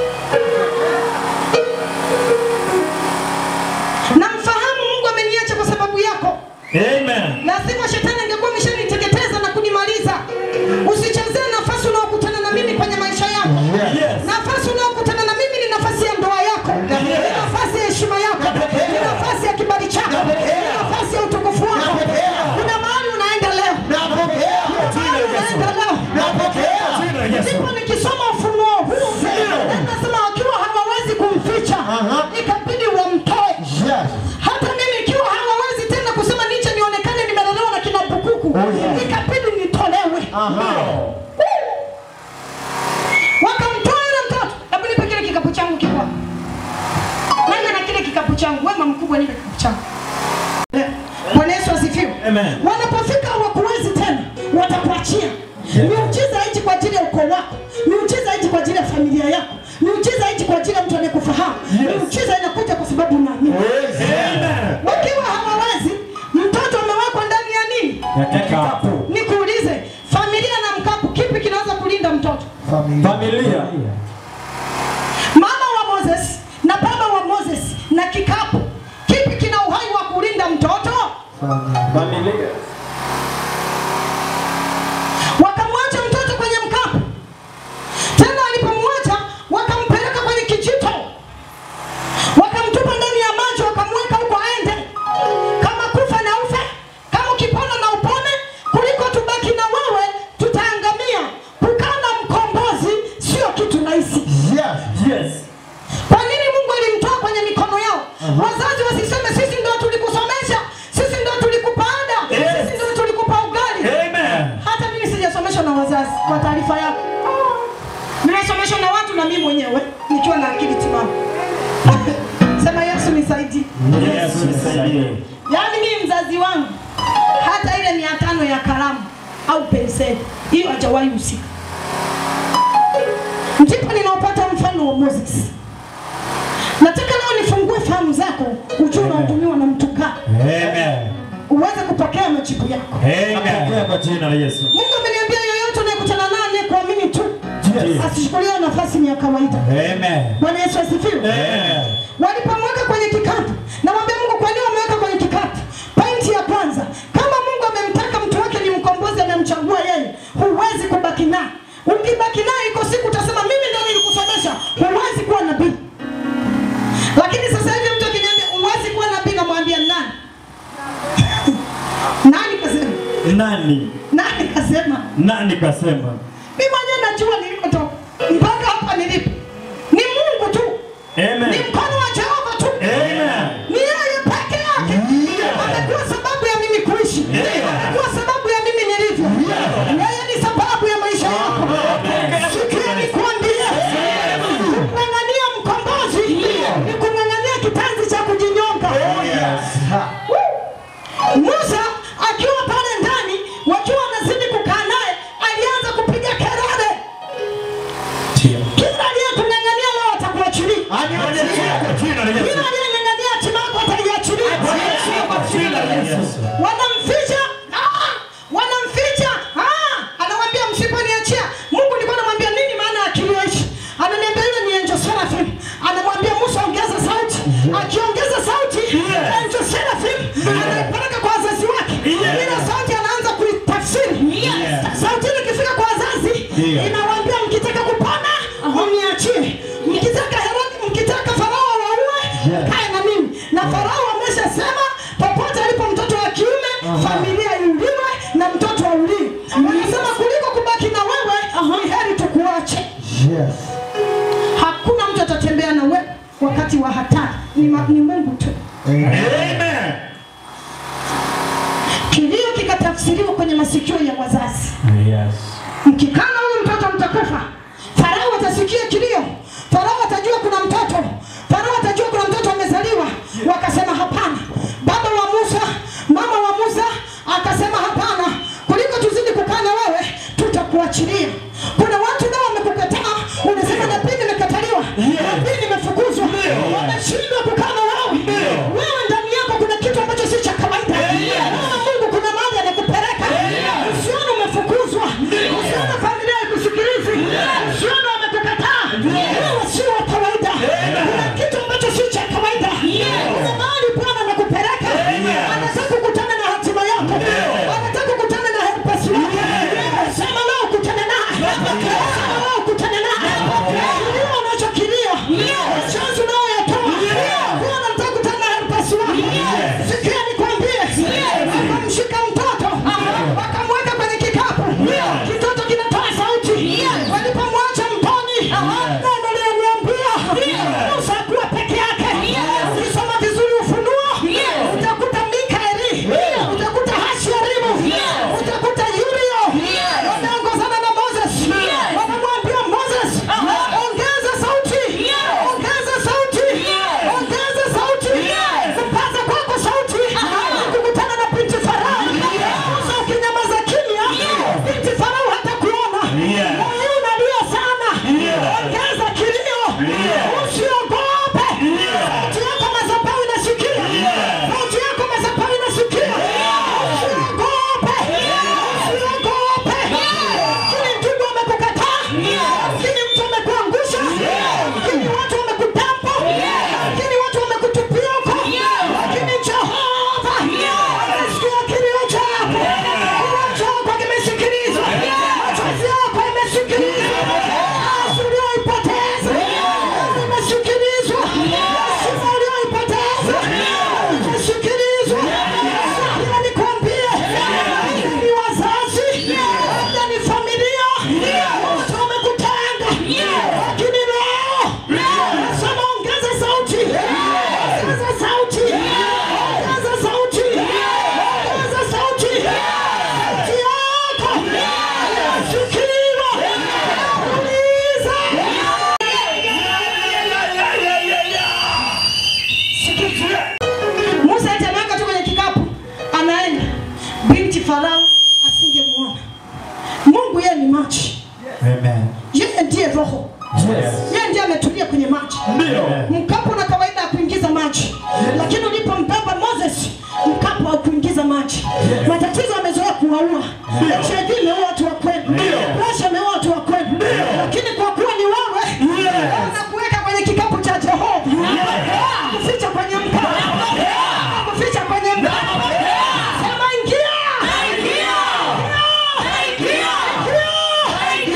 Namfahamu Mungu ameniacha kwa sababu yako. Amen. Lazima shetani angekuwa ameshaniteketeza na kunimaliza. Usichezee nafasi unaokutana na mimi kwenye maisha yako. Yes. Nafasi unaokutana na mimi ni nafasi ya ndoa yako, ni nafasi ya heshima yako, ni nafasi ya kibali chako, ni nafasi ya utukufu wako. Kuna mahali unaenda leo, kuna mahali unaenda leo. Jina la Yesu. Ndipo nikisoma ufunuo huu, na nasema wakiwa hawawezi kumficha, ikabidi wamtoe hata mimi ikiwa hawawezi tena kusema niche nionekane nimelelewa na kina bukuku ikabidi nitolewe wakamtoa yule mtoto hebu nipe kile kikapu changu kikwa nani na kile kikapu changu wema mkubwa nipe kikapu changu Eh, bwana yesu asifiwe Amen. wanapofika hawakuwezi tena watakuachia miujiza haiji kwa ajili ya ukoo wako miujiza haiji kwa ajili ya familia yako miujiza haiji kwa ajili ya mtu anayekufahamu miujiza inakuja kwa sababu unaamini Amen. wakiwa hawawezi mtoto amewekwa ndani ya nini Ya kikapu. nikuulize familia na mkapu kipi kinaweza kulinda mtoto Familia. mama wa moses na baba wa moses na kikapu kipi kina uhai wa kulinda mtoto Familia. wakamwacha mtoto kwenye mkapu tena walipomwacha wakampeleka kwenye kijito wakamtupa ndani ya maji wakamweka huko aende kama kufa na ufe kama ukipona na upone kuliko tubaki na wewe tutaangamia kukaa na mkombozi sio kitu rahisi Yes. kwa nini mungu alimtoa kwenye mikono yao wazazi wasiseme sisi ndio tulikusomesha sisi ndio tulikupa ada Yes. sisi ndio tulikupa ugali Amen. hata mimi sijasomeshwa na wazazi kwa taarifa yako nimesomeshwa na watu na mimi mwenyewe nikiwa na akili timamu sema yesu nisaidie Yesu nisaidie. yaani mimi mzazi wangu hata ile mia tano ya kalamu au penseli hiyo hajawahi husika ndipo ninaopata mfano wa moses nataka leo nifungue fahamu zako ujue unautumiwa na mtu gani Amen. uweze kupokea majibu yako Amen. Kwa jina la Yesu. mungu ameniambia yoyote unayekutana naye anayekuamini tu Yes. asichukuliwe nafasi ni ya kawaida Amen. bwana yesu asifiwe Amen. walipomweka kwenye kikapu namwambia mungu kwa nini wameweka kwenye kikapu pointi ya kwanza kama mungu amemtaka mtu wake ni mkombozi amemchagua naye. Ukibaki naye, iko siku utasema mimi ndio nilikusomesha. Huwezi kuwa nabii. Lakini sasa hivi mtu akiniambia huwezi kuwa nabii, namwambia nani? nani kasema? Nani? Nani kasema? Nani kasema? Mimi mwenyewe najua nilikotoka mpaka hapa nilipo. Ni Mungu tu, ni Amen. mkono wa Jehova tu, Amen. ni yeye peke yake. Amekuwa sababu ya mimi kuishi, amekuwa sababu ya mimi nilivyo. Yeye ni sababu ya maisha yako. Sikia nikwambie, kung'ang'ania mkombozi ni kung'ang'ania kitanzi cha kujinyonga. Musa akiwa pale ndani, wakiwa wanazidi kukaa naye, alianza kupiga kelele. Kila aliyekung'ang'ania leo atakuachilia. Kila aliyeng'ang'ania hatima yako ataiachilia. Wanamficha, ah, wanamficha, ah, anamwambia msiponiachia. Mungu alikuwa anamwambia nini maana ya kilio hichi? Ananiambia yule ni angel seraphim. Anamwambia Musa ongeza sauti. Akiongeza sauti, angel seraphim anaipeleka kwa wazazi wake. Ile sauti anaanza kuitafsiri. Sauti ile ikifika kwa wazazi, inawaambia mkitaka kupona, mniachie. Mkitaka Herodi, mkitaka Farao waue, kae na mimi. Na Farao ameshasema popote alipo mtoto wa kiume, familia iuliwe na mtoto auliwe. Wanasema kuliko kubaki na wewe, ni heri tukuache. Hakuna mtu atatembea na wewe wakati wa hatari, ni, ma- ni Mungu tu. Amen. Kilio kikatafsiriwa kwenye masikio ya wazazi. Yes. mkikana huyu mtoto mtakufa. Farao atasikia kilio, Farao atajua kuna mtoto, Farao atajua kuna mtoto amezaliwa. Wakasema hapana. Baba wa Musa, mama wa Musa akasema hapana, kuliko tuzidi kukaa na wewe, tutakuachilia. Kuna watu nao wamekukataa, unasema nabii nimekataliwa, nabii nimefukuzwa, wameshindwa kukaa na wewe. Wewe ndani yako kuna kitu ambacho si cha kawaida. Wewe Mungu kuna mahali anakupeleka. Usione umefukuzwa, usione familia ikusikilizi, usione wamekukataa. Wewe si wa kawaida, kuna kitu ambacho si cha kawaida. Kuna mahali Bwana anakupeleka, anataka kukutana na hatima yako, anataka kukutana na helpers wako. Sema leo ukutane naye, sema leo ukutane naye. Kilio unachokilia, machozi unayoyatoa, Bwana anataka kukutana na helpers wako. Sikia nikwambie, wakamshika mtoto wakamweka kwenye kikapu, kitoto kinatoa sauti. Walipomwacha mtoni, neno liliniambia Musa akuwa peke yake. Ukisoma vizuri Ufunuo utakuta Mikaeli, utakuta Hasharimu, utakuta Yurio wameongozana na Moses, wamemwambia Moses, ongeza sauti, ongeza sauti, ongeza sauti, kupaza kwako sauti, kukutana na binti Farao. Musa ukinyamaza kimya, binti Farao hatakuona. Moyo unalia sana, ongeza kilio, usiogope. Sauti yako madhabahu inasikia, sauti yako madhabahu inasikia. Usiogope, usiogope. Lakini ndugu wamekukataa, lakini mtu amekuangusha, lakini watu wamekudampa, lakini watu wamekutupia huko, lakini Jehova amesikia kilio chako, kilio chako kimesikilizwa, machozi yako yamesikilizwa, kazi uliyoipoteza imesikilizwa, heshima uliyoipoteza imesikilizwa. Sikia nikwambie, ni wazazi, labda ni familia, wote wamekutanga, lakini leo nasema ongeza sauti, ongeza sauti, ongeza sauti, ongeza sauti, sauti yako inasikiliwa. Uliza. Musa eti ameweka tu kwenye kikapu, anaenda. Binti Farao asingemwona. Mungu yeye ni maji, Amen. yeye ndiye roho, yeye ndiye ametulia kwenye maji. Mkapu na kawaida ya kuingiza maji, lakini ulipombeba Moses, mkapu haukuingiza maji. Matatizo yamezoea kuwaua, HIV imeua watu wa kweli, presha imeua watu wa kweli, lakini kwa kuwa ni wewe, nakuweka kwenye kikapu cha Jehova, kuficha kwenye mkapu, kuficha kwenye mkapu. Sema ingia, ingia, ingia, ingia,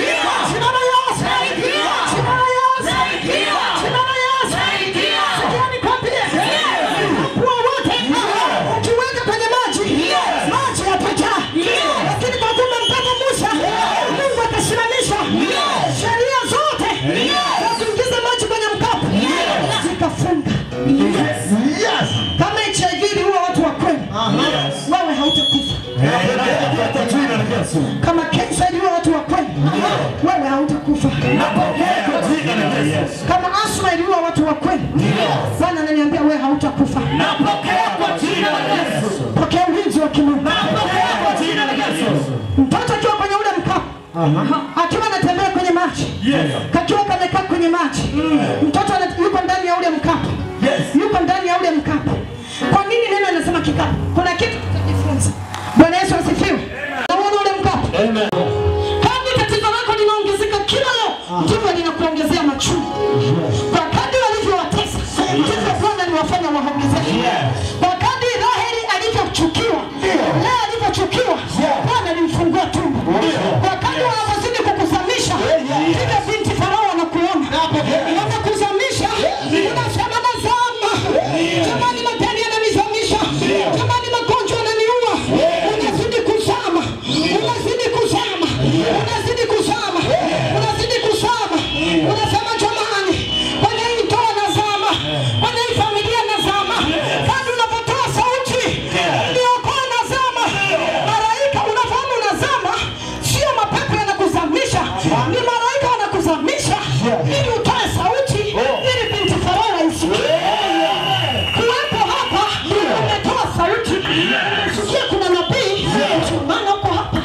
Yesu. Kama kansa iliua watu wa kweli, wewe hautakufa. Napokea kwa jina la Yesu. Kama asma iliua watu wa kweli, Bwana ananiambia wewe hautakufa. Napokea kwa jina la Yesu. Pokea ulinzi wa kimungu. Napokea kwa jina la Yesu. Mtoto akiwa kwenye ule mkapo, akiwa anatembea kwenye maji, Yes. kakiwa kamekaa kwenye maji, mtoto ana- yuko ndani ya ule mkapo, Yes. yuko ndani ya ule mkapo. Kwa nini neno anasema kikapu? Kuna kitu tutajifunza. Bwana Yesu asifiwe. Naona ule mkapo. Amen. Kadri tatizo lako linaongezeka kila leo, ndivyo linakuongezea machungu. Kwa kadri walivyowatesa, ndivyo Bwana aliwafanya waongezeke. Kwa kadri Raheli alivyochukiwa, Lea alivyochukiwa, Bwana alimfungua tumbo. Kwa kadri wanavyozidi kukuzamisha, ndivyo binti Farao wanakuona. Wanakuzamisha, unasema nazama. Jamani, madeni yananizamisha. Jamani, magonjwa yananiua. Unazidi kuzama. Unazidi kuzama. Unazidi kuzama. Unazidi kuzama. Unasema jamani, kwenye hii ndoa nazama. Kwenye hii familia nazama. Kadri unapotoa sauti, niokoa nazama. Malaika unafahamu unazama, sio mapepo yanakuzamisha. Ni malaika wanakuzamisha ili utoe sauti ili binti Farao aisikie. Kuwepo hapa umetoa sauti, umesikia kuna nabii, ndio maana uko hapa.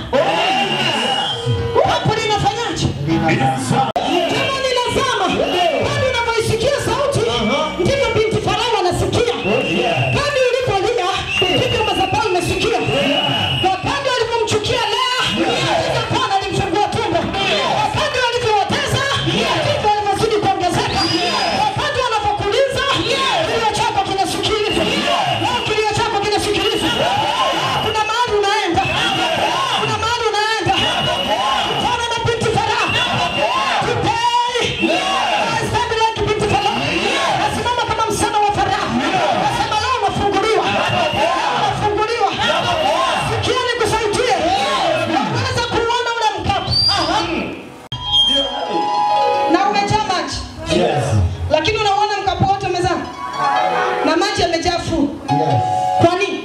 Hapo linafanyaje? Kama linazama, bado unavyoisikia sauti, ndivyo binti Farao anasikia. Kadri ulivyolia, ndivyo madhabahu imesikia. Kwa kadri alivyomchukia Lea, ndivyo Bwana alimfungua tumbo. Kwa kadri walivyowatesa, ndivyo alivyozidi kuongezeka. Kwa kadri wanavyokuliza, kilio chako kinasikilizwa. Leo kilio chako kinasikilizwa. Kuna mahali unaenda. Kuna mahali unaenda. Kutana na binti Farao. Today, I stand like binti Farao. Nasimama kama msichana wa Farao. Nasema leo unafunguliwa. Unafunguliwa. Sikia nikusaidie. Unaweza kuona ule mkapo. Na umejaa maji. Lakini unauona mkapo wote umezama. Na maji yamejaa full. Kwa nini?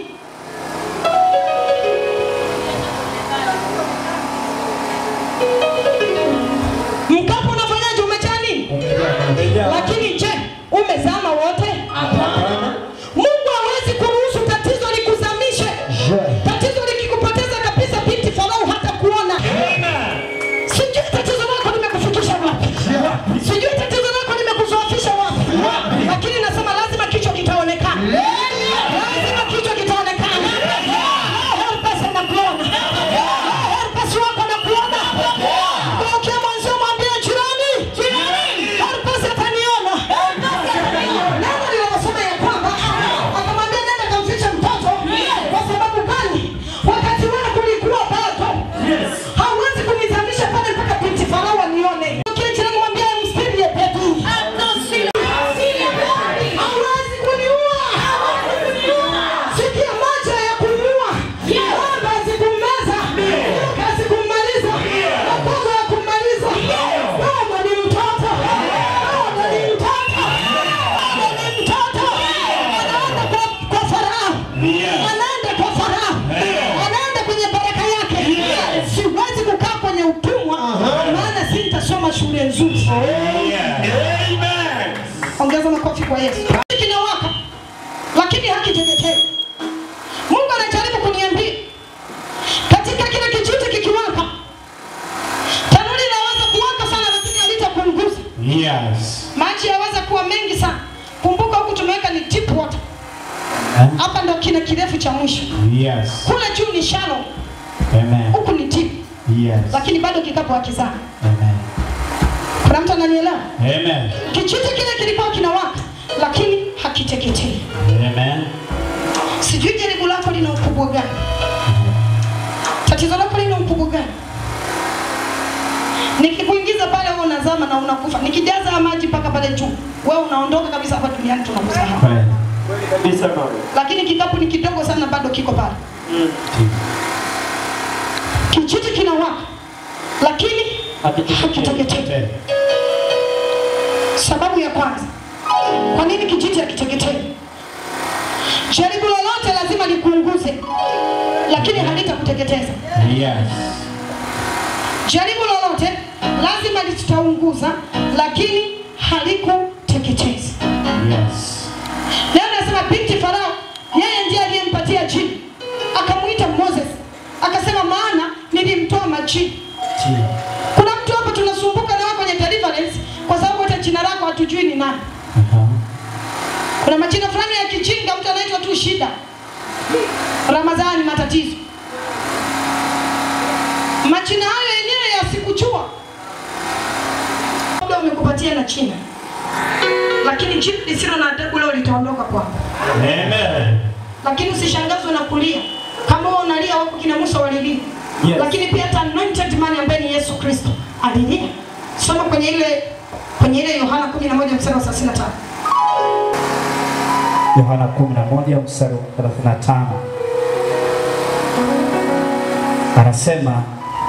Mkapo unafanyaje? Umejaa nini? Lakini je, umezama wote? Mungu hawezi kuruhusu tatizo likuzamishe. Tatizo likikupoteza kabisa, binti Farao hata kuona. Sijui tatizo lako limekufikisha wapi, sijui tatizo lako limekuzoofisha wapi, lakini nasema lazima kichwa kitaonekana, lazima kichwa kitaonekana. Helpers anakuona, helpers wako anakuona. Ukiwa mwanzo mwambie jirani, helpers ataniona. Neno linasema ya kwamba akamwambia nenda kamfiche mtoto. Kwa sababu gani? Wakati wewe kulikuwa bado hauwezi kunizamisha pale mpaka binti Farao anione. Kile jirani mwambie msilie pepo. Hauwezi kuniua. Sikia moja ya kuniua. Ng'ombe zikumeza. Nyoka zikumaliza. Makongo ya kumaliza. Ng'ombe ni mtoto. Ng'ombe ni mtoto. Ng'ombe ni mtoto. Anaenda kwa- kwa Farao. Anaenda kwa Farao. Anaenda kwenye baraka yake. Siwezi kukaa kwenye utumwa maana sitasoma shule nzuri. Amen. Ongeza makofi kwa Yesu. Kinawaka lakini hakiteketei. Mungu anajaribu kuniambia katika kile kijiti kikiwaka, tanuri inaweza kuwaka sana, lakini halitakuunguza. Yes. Maji yaweza kuwa mengi sana. Kumbuka huku tumeweka ni deep water, hapa ndo kina kirefu cha mwisho. Yes. Kule juu ni shallow, Amen. huku ni deep, Yes. lakini bado kikapu hakizama. Amen. Kuna mtu ananielewa? Amen. Kijiti kile kilikuwa kinawaka, lakini hakiteketei. Amen. Sijui jaribu lako lina ukubwa gani, tatizo lako lina ukubwa gani. Nikikuingiza pale wewe unazama na unakufa, nikijaza haya maji mpaka pale juu, wewe unaondoka kabisa hapa duniani, tunakusahau. Kweli. Kabisa mama. Lakini kikapu ni kidogo sana, bado kiko pale. Kijiti kinawaka, lakini hakiteketei. Sababu ya kwanza, kwa nini kijiti hakiteketei? Jaribu lolote lazima likuunguze, lakini halitakuteketeza. Yes. lazima litaunguza, lakini halikuteketeza. Yes. Leo nasema binti Farao, yeye ndiye aliyempatia jina, akamwita Moses, akasema maana nilimtoa majini. Ndio. Kuna mtu hapa tunasumbuka na wewe kwenye deliverance kwa sababu hata jina lako hatujui ni nani. Aha. Kuna majina fulani ya kijinga, mtu anaitwa tu shida, Ramadhani, matatizo. Majina hayo yenyewe yasikujua, labda umekupatia na jina, lakini jina lisilo na adabu leo litaondoka kwako. Amen. lakini usishangazwe na kulia kama wewe unalia wako kina Musa walilia Yes. lakini pia hata anointed man ambaye ni Yesu Kristo alilia soma kwenye ile kwenye ile Yohana 11 mstari wa 35 Yohana 11 mstari wa 35 anasema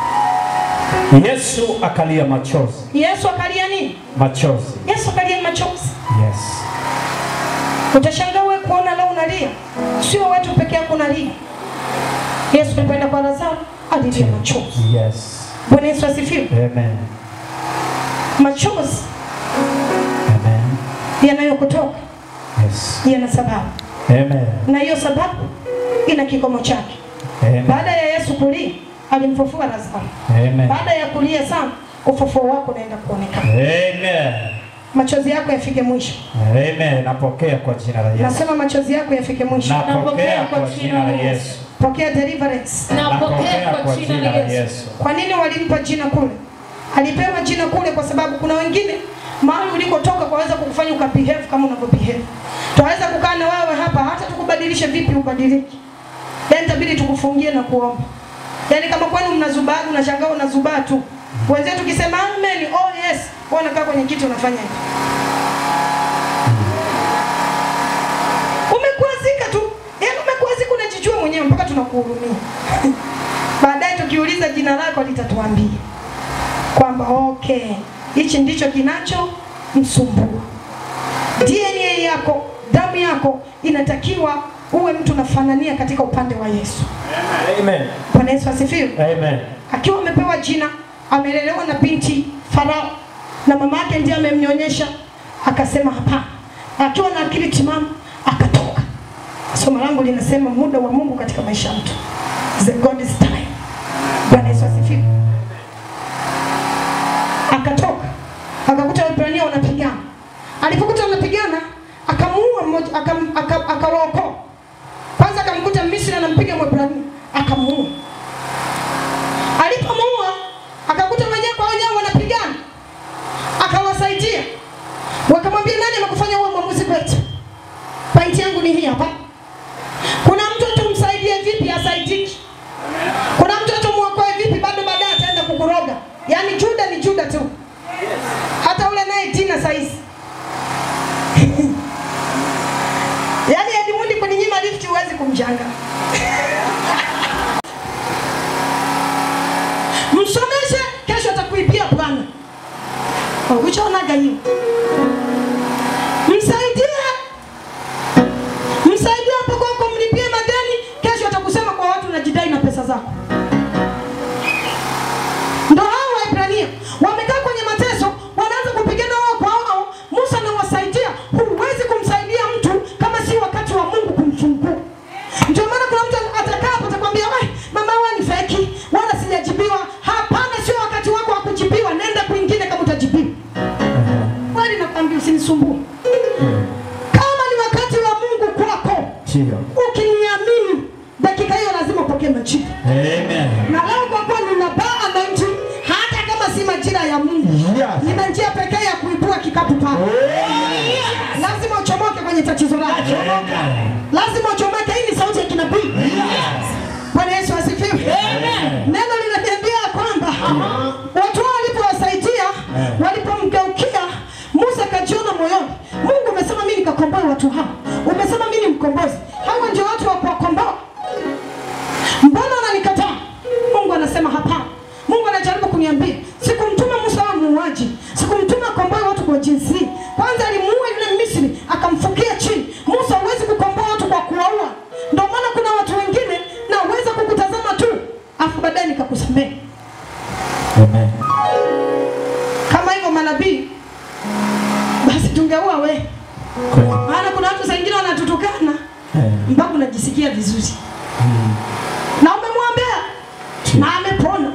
Yesu akalia machozi, Yesu akalia nini machozi. Yesu akalia machozi Yes. utashangaa wewe kuona leo unalia sio wetu peke yako unalia Yesu alipoenda kwa Lazaro alilia machozi Yes. Bwana Yesu asifiwe Amen. machozi Amen. yanayokutoka Yes. yana sababu Amen. na hiyo sababu ina kikomo chake Amen. Baada ya Yesu kulia, alimfufua Lazaro. Amen. Baada ya kulia sana, ufufuo wako unaenda kuonekana. Amen. Machozi yako yafike mwisho. Amen. Napokea kwa jina la Yesu. Nasema machozi yako yafike mwisho. Napokea kwa jina la Yesu. Pokea deliverance. Napokea kwa jina la Yesu. Kwa nini walimpa jina kule? Alipewa jina kule kwa sababu kuna wengine mahali ulikotoka kwaweza kukufanya ukabehave kama unavyobehave. Twaweza kukaa na wewe hapa hata tukubadilishe vipi ubadiliki. Yaani itabidi tukufungie na kuomba. Yaani kama kwenu mnazubaa unashangaa unazubaa tu. Wenzetu tukisema amen, oh yes, wewe unakaa kwenye kiti unafanya hivi. Umekwazika tu. Yaani umekwazika unajijua mwenyewe mpaka tunakuhurumia. Baadaye tukiuliza jina lako litatuambia kwamba okay, hichi ndicho kinacho msumbua. DNA yako, damu yako inatakiwa uwe mtu unafanania katika upande wa Yesu. Amen. Bwana Yesu asifiwe. Amen. Akiwa amepewa jina, amelelewa na binti Farao na mama yake ndiye amemnyonyesha, akasema hapana. Akiwa na akili timamu akatoka. Somo langu linasema muda wa Mungu katika maisha ya mtu. The God's time. Bwana Yesu asifiwe. Akatoka akakuta Waebrania wanapigana. Alipokuta wanapigana, akamuua mmoja, akam- aka- akawaokoa. Kwanza akamkuta Misri anampiga Mwebrania, akamuua. Alipomuua akakuta wenyewe kwa wenyewe wanapigana, akawasaidia, wakamwambia nani amekufanya uwe mwamuzi kwetu? Pointi yangu ni hii hapa. Kuna mtu tumsaidie vipi asaidiki? Kuna mtu tumuokoe vipi bado baadaye ataenda kukuroga? Yaani Juda ni Juda tu, hata ule naye Tina saizi yaani Edmundi kuninyima lift huwezi kumjanga. Msomeshe, kesho atakuibia Bwana. Ukishaonaga hiyo, msaidie, msaidie hapo kwako, mlipie madeni, kesho atakusema kwa watu unajidai na pesa zako. Ndo hao Waebrania wamekaa kwenye mateso, wanaanza kupigana wao kwa wao. Musa anawasaidia. Huwezi kumsaidia mtu kama si wakati wa Mungu kumfungua. Ndio maana kuna mtu atakaa hapo atakwambia, "Wai, mama wewe ni feki, wala sijajibiwa." Hapana, sio wakati wako wa kujibiwa. Nenda kwingine kama utajibiwa. Kwani nakwambia usinisumbue. Kama ni wakati wa Mungu kwako, Ndio. ukiniamini, dakika hiyo lazima upokee majibu. Amen. Na leo kwa kuwa nina baa anointing, hata kama si majira ya Mungu, Yes. nina njia pekee ya kuibua kikapu pale. Lazima uchomoke kwenye tatizo lako, lazima uchomoke. Hii ni sauti ya kinabii. Bwana Yesu asifiwe. Neno linaniambia kwamba watu hao walipowasaidia, walipomgeukia Musa akajiona moyoni, Mungu umesema mimi nikakomboe watu hao, umesema mimi ni mkombozi, hawa ndio watu wa kuwakomboa mbona unanikataa? Mungu anasema hapana. Mungu anajaribu kuniambia, sikumtuma Musa awe muuaji, sikumtuma akomboe watu kwa jinsi hii. Kwanza alimuua yule Misri akamfukia chini. Musa, huwezi kukomboa watu kwa kuwaua. Ndio maana kuna watu wengine naweza kukutazama tu, afu baadaye nikakusamehe. Amen. Kweli. Maana kuna watu saa ingine wanatutukana Eh. mpaka unajisikia vizuri na umemwombea Chi. na amepona.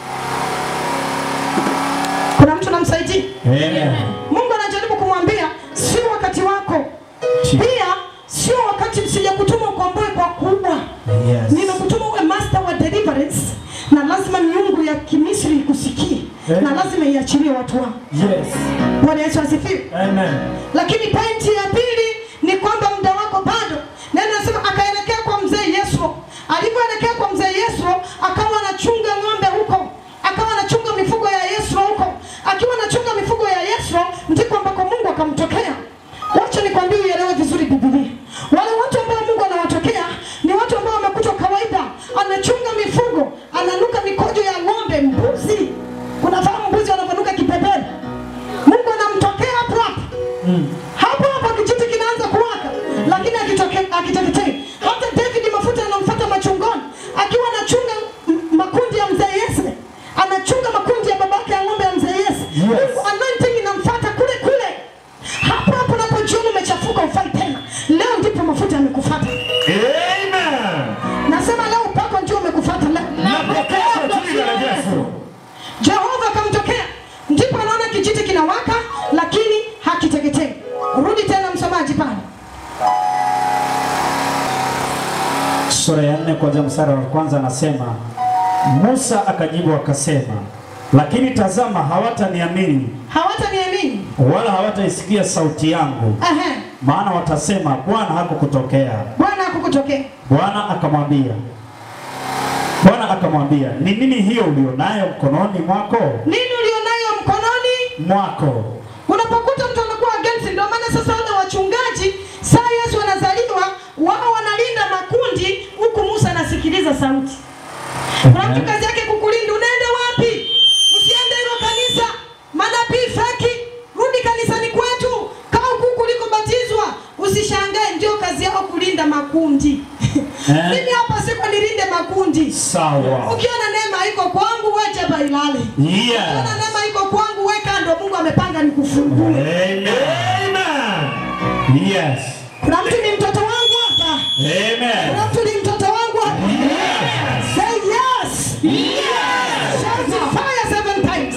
Kuna mtu namsaidia, Amen. Mungu anajaribu kumwambia sio wakati wako, Chi. pia sio wakati, sijakutuma ukomboe kwa kubwa Yes. nimekutuma uwe master wa deliverance na lazima miungu ya kimisri ikusikie Eh. na lazima iachilie watu wao. Yes. Bwana Yesu asifiwe. Amen. Lakini pointi ya pili ni kwamba muda wako bado. Neno nasema akaelekea kwa mzee Yesu. Alivyoelekea kwa mzee Yesu, akawa anachunga ng'ombe huko, akawa anachunga mifugo ya Yesu huko. Akiwa anachunga mifugo ya Yesu, ndiko ambako Mungu akamtokea. Wacha nikwambie uelewe vizuri Biblia. Wale watu ambao Mungu anawatokea ni watu ambao wamekutwa kawaida, anachunga mifugo, ananuka mikojo ya ng'ombe, mbuzi. Unafahamu mbuzi wanavyonuka kipepele? Mungu anamtokea hapo hapo hapo hapo kijiti kinaanza kuwaka, lakini akitoke- akiteketei. Hata David mafuta yanamfuata machungoni, akiwa anachunga m- makundi ya mzee Yese, anachunga makundi ya babake ya ng'ombe ya mzee Yese. Mungu anointing inamfuata kule kule, hapo hapo unapojiona umechafuka, ufai tena. Leo ndipo mafuta yamekufuata. Amen. Nasema leo upako ndio umekufuata leo. Napokea kwa jina la Yesu. Jehova akamtokea, ndipo anaona kijiti kinawaka, lakini hakiteketei. Rudi tena msomaji pale. Sura ya nne kuanzia mstari wa kwanza anasema, Musa akajibu akasema, lakini tazama, hawataniamini hawataniamini. wala hawataisikia sauti yangu, Ehe, maana watasema Bwana hakukutokea. Bwana hakukutokea. Bwana akamwambia Bwana akamwambia, ni nini hiyo ulionayo mkononi mwako Nini ulionayo mkononi? mwako? Unapokuta mtu anakuwa against, ndio maana sasa wale wachungaji saa Yesu anazaliwa, wao wanalinda makundi, huku Musa anasikiliza sauti. Kuna mtu kazi yake kukulinda, unaenda wapi? Usiende hilo kanisa, manabii feki, rudi kanisani kwetu, kaa huku kulikobatizwa. Usishangae, ndio kazi yao kulinda makundi. Eh. Mimi hapa siko nilinde makundi. Sawa. Ukiona neema iko kwangu, wacha bailale. Yeah. Ukiona neema iko kwangu, weka ndo Mungu amepanga nikufungue. Amen. Amen. Yes. Kuna mtu ni mtoto wangu hapa. Amen. Kuna mtu ni mtoto wangu hapa. Say yes. Yes. Shout it fire seven times.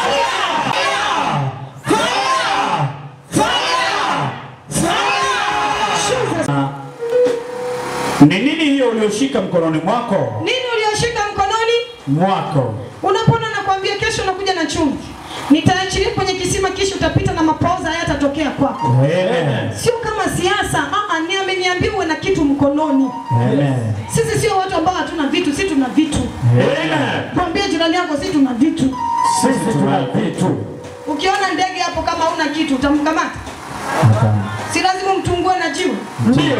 Jesus. Ni nini hiyo ulioshika mkononi mwako? Nini ulioshika mkononi? Mwako. Unapona nakwambia kesho unakuja na chumvi. Nitaachilia kwenye kisima kisha utapita na mapoza hayatatokea kwako. Amen. Sio kama siasa. Ah, ah, ni ameniambia uwe na kitu mkononi. Amen. Sisi sio watu ambao hatuna vitu, sisi tuna vitu. Amen. Mwambie jirani yako sisi tuna vitu. Sisi tuna vitu. Ukiona ndege hapo kama huna kitu utamkamata? Si lazima mtungue na jiwe. Ndio.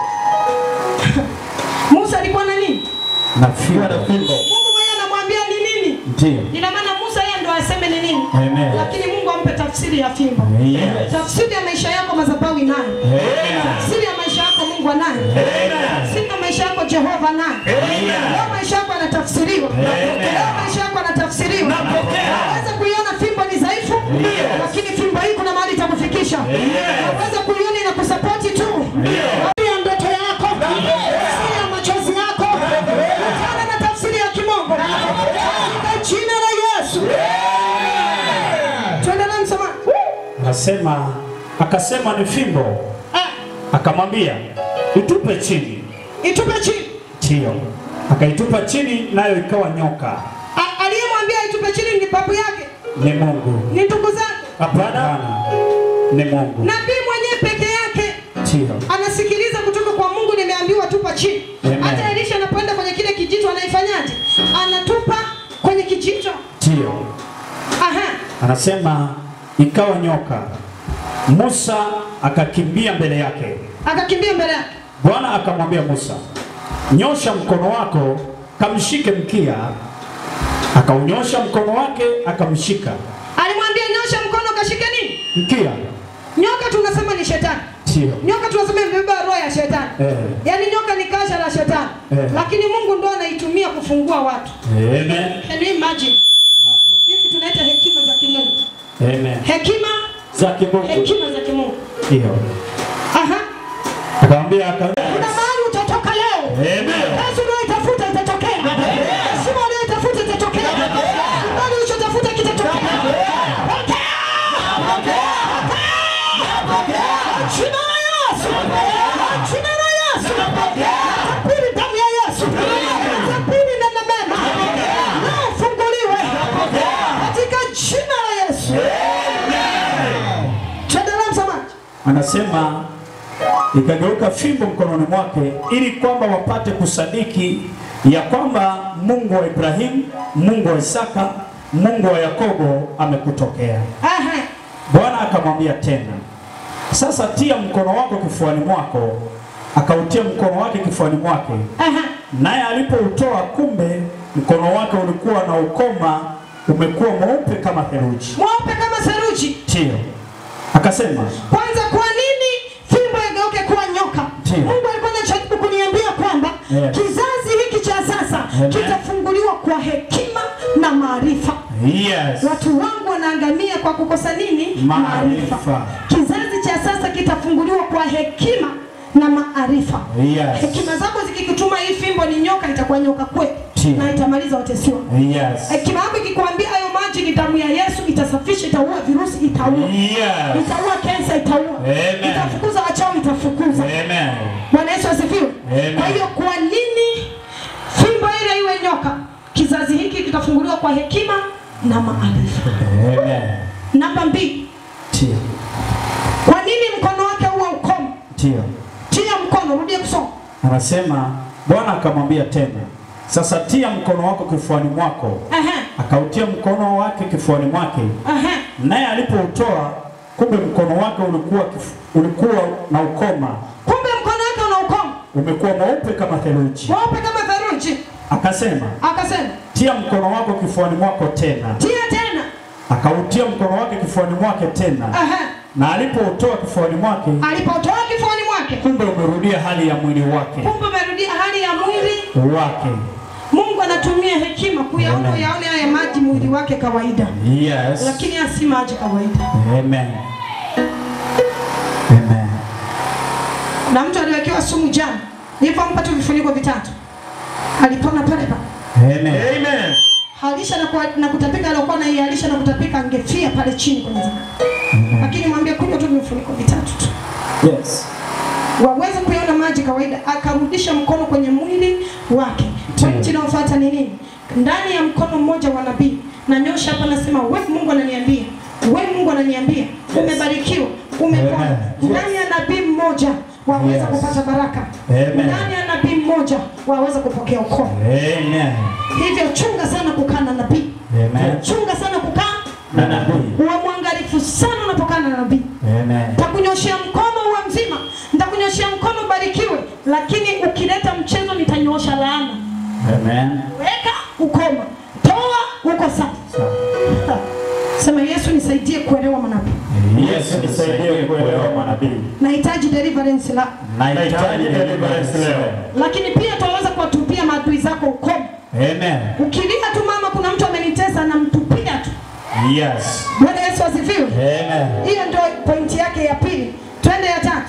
Musa alikuwa na nini? Na fimbo. Mungu mwenyewe anamwambia ni nini? Ndio. Ina maana Musa yeye ndo aseme ni nini? Amen. Lakini Mungu ampe tafsiri ya fimbo. Yes. Tafsiri ya maisha yako madhabahu inayo. Amen. Tafsiri ya maisha yako Mungu anayo. Tafsiri ya maisha yako Jehova anayo. Leo maisha yako yanatafsiriwa. Leo maisha yako yanatafsiriwa. Unaweza kuiona fimbo ni dhaifu, lakini fimbo hii kuna mahali itakufikisha. Unaweza kuiona inakusapoti tu. Tafsiri ya ndoto yako, tafsiri ya machozi yako, kutana na tafsiri ya kimungu. Katika jina la Yesu. Tuendelee msomaji. Akasema akasema ni fimbo. Ah, Akamwambia itupe chini. Itupe chini. Ndio. Akaitupa chini nayo ikawa nyoka. A- Aliyemwambia itupe chini ni babu yake, Ni Mungu. ni ndugu zake. Hapana. Ni Mungu. Nabii mwenyewe peke yake Ndio. anasikiliza kutoka kwa Mungu, nimeambiwa tupa chini. Amen. Hata Elisha anapoenda kwenye kile kijito anaifanyaje? Anatupa kwenye kijito. Ndio. Aha. Anasema ikawa nyoka. Musa akakimbia mbele yake. Akakimbia mbele yake. Bwana akamwambia Musa, nyosha mkono wako kamshike mkia. Akaunyosha mkono wake akamshika Alimwambia nyosha mkono kashike nini? mkia. Nyoka tunasema ni shetani. Ndio. Nyoka tunasema imebeba roho ya shetani. Eh. Yaani nyoka ni kasha la shetani. Eh. Lakini Mungu ndo anaitumia kufungua watu. Amen. Can you imagine? Hizi tunaita hekima za kimungu. Amen. Hekima Za kimungu. hekima za kimungu. Ndio. Akamwambia aka Kuna mahali utatoka leo. Amen. Kazi unayoitafuta itatokea. Heshima unayoitafuta itatokea. Kibali ulichotafuta kitatokea. Pokea! Jina la Yesu. Jina la Yesu. Tabiri damu ya Yesu. Tabiri neno mema. Leo ufunguliwe. Katika jina la Yesu. Tuendelee msomaji. anasema ikageuka fimbo mkononi mwake ili kwamba wapate kusadiki ya kwamba Mungu wa Ibrahimu, Mungu wa Isaka, Mungu wa Yakobo amekutokea. Aha. Bwana akamwambia tena, sasa tia mkono wako kifuani mwako. Akautia mkono wake kifuani mwake, Aha. naye alipoutoa, kumbe mkono wake ulikuwa na ukoma umekuwa mweupe kama theluji. Mweupe kama seruji. Ndio akasema, Kwanza, kwa nini fimbo igeuke kuwa nyoka? Ndiyo. Mungu alikuwa anajaribu kuniambia kwamba Yes. kizazi hiki cha sasa Amen. kitafunguliwa kwa hekima na maarifa. yes. Watu wangu wanaangamia kwa kukosa nini? Maarifa. Kizazi cha sasa kitafunguliwa kwa hekima na maarifa. Yes. Hekima zako zikikutuma hii fimbo ni nyoka, itakuwa nyoka kweli Ndiyo. na itamaliza watesiwa. Yes. Hekima yako ikikwambia hayo maji ni damu ya Yesu, itasafisha, itaua virusi, itaua Yes. itaua kensa, itaua Amen. itafukuza wachawi, itafukuza. Amen. Bwana Yesu asifiwe. Amen. Kwa hiyo kwa nini fimbo ile iwe nyoka? Kizazi hiki kitafunguliwa kwa hekima na maarifa. Amen. Namba mbili, Tia. kwa nini mkono wake huwa ukomo? Tia. Tia mkono, rudie kusoma. Anasema Bwana akamwambia tena, sasa tia mkono wako kifuani mwako. Aha, Akautia mkono wake kifuani mwake, aha. naye alipoutoa, kumbe mkono wake ulikuwa kifu, ulikuwa na ukoma Kumbe mkono wake una ukomo umekuwa mweupe kama theluji. mweupe kama theluji. Akasema, Akasema tia mkono wako kifuani mwako tena. tia tena. Akautia mkono wake kifuani mwake tena, Aha, na alipoutoa kifuani mwake, alipotoa kifuani mwake, kumbe umerudia hali ya mwili wake kumbe umerudia hali ya mwili wake. Mungu anatumia hekima kuyaona Amen. yaone haya maji mwili wake kawaida, Yes. lakini haya si maji kawaida. Amen. Amen. Na mtu aliwekewa sumu jana, nilipompa tu vifuniko vitatu alipona pale pale. Amen. Amen. Halisha na, kwa, na kutapika, aliokuwa anaialisha na kutapika angefia pale chini kwenye zaka, lakini mwambie kunywa tu vifuniko vitatu tu Yes. waweze kuyaona maji kawaida. Akarudisha mkono kwenye mwili wake. Ndiyo. Pointi inayofuata ni nini? Ndani ya mkono mmoja wa nabii, na hapa, nasema we Mungu ananiambia, we Mungu ananiambia, umebarikiwa, umepona. Amen. Ndani ya nabii mmoja waweza Yes. kupata baraka, Amen. ndani ya nabii mmoja waweza kupokea ukoo. Amen. Hivyo chunga sana kukaa na nabii, Amen. chunga sana kukaa, Na nabii. uwe mwangalifu sana unapokana na nabii. Amen. Nitakunyoshea mkono uwe mzima, nitakunyoshea mkono ubarikiwe, lakini ukileta mchezo nitanyoosha laana. Amen. Weka ukoma, toa uko safi. Sawa. Sema Yesu, nisaidie kuelewa manabii. Yesu nisaidie kuelewa manabii. Nahitaji deliverance la, Nahitaji deliverance leo. lakini pia tunaweza kuwatupia maadui zako ukoma. Amen. Ukilia tu mama, kuna mtu amenitesa, namtupia tu. Yes. Bwana Yesu asifiwe. Amen. Hiyo ndio pointi yake ya pili. Twende ya tatu.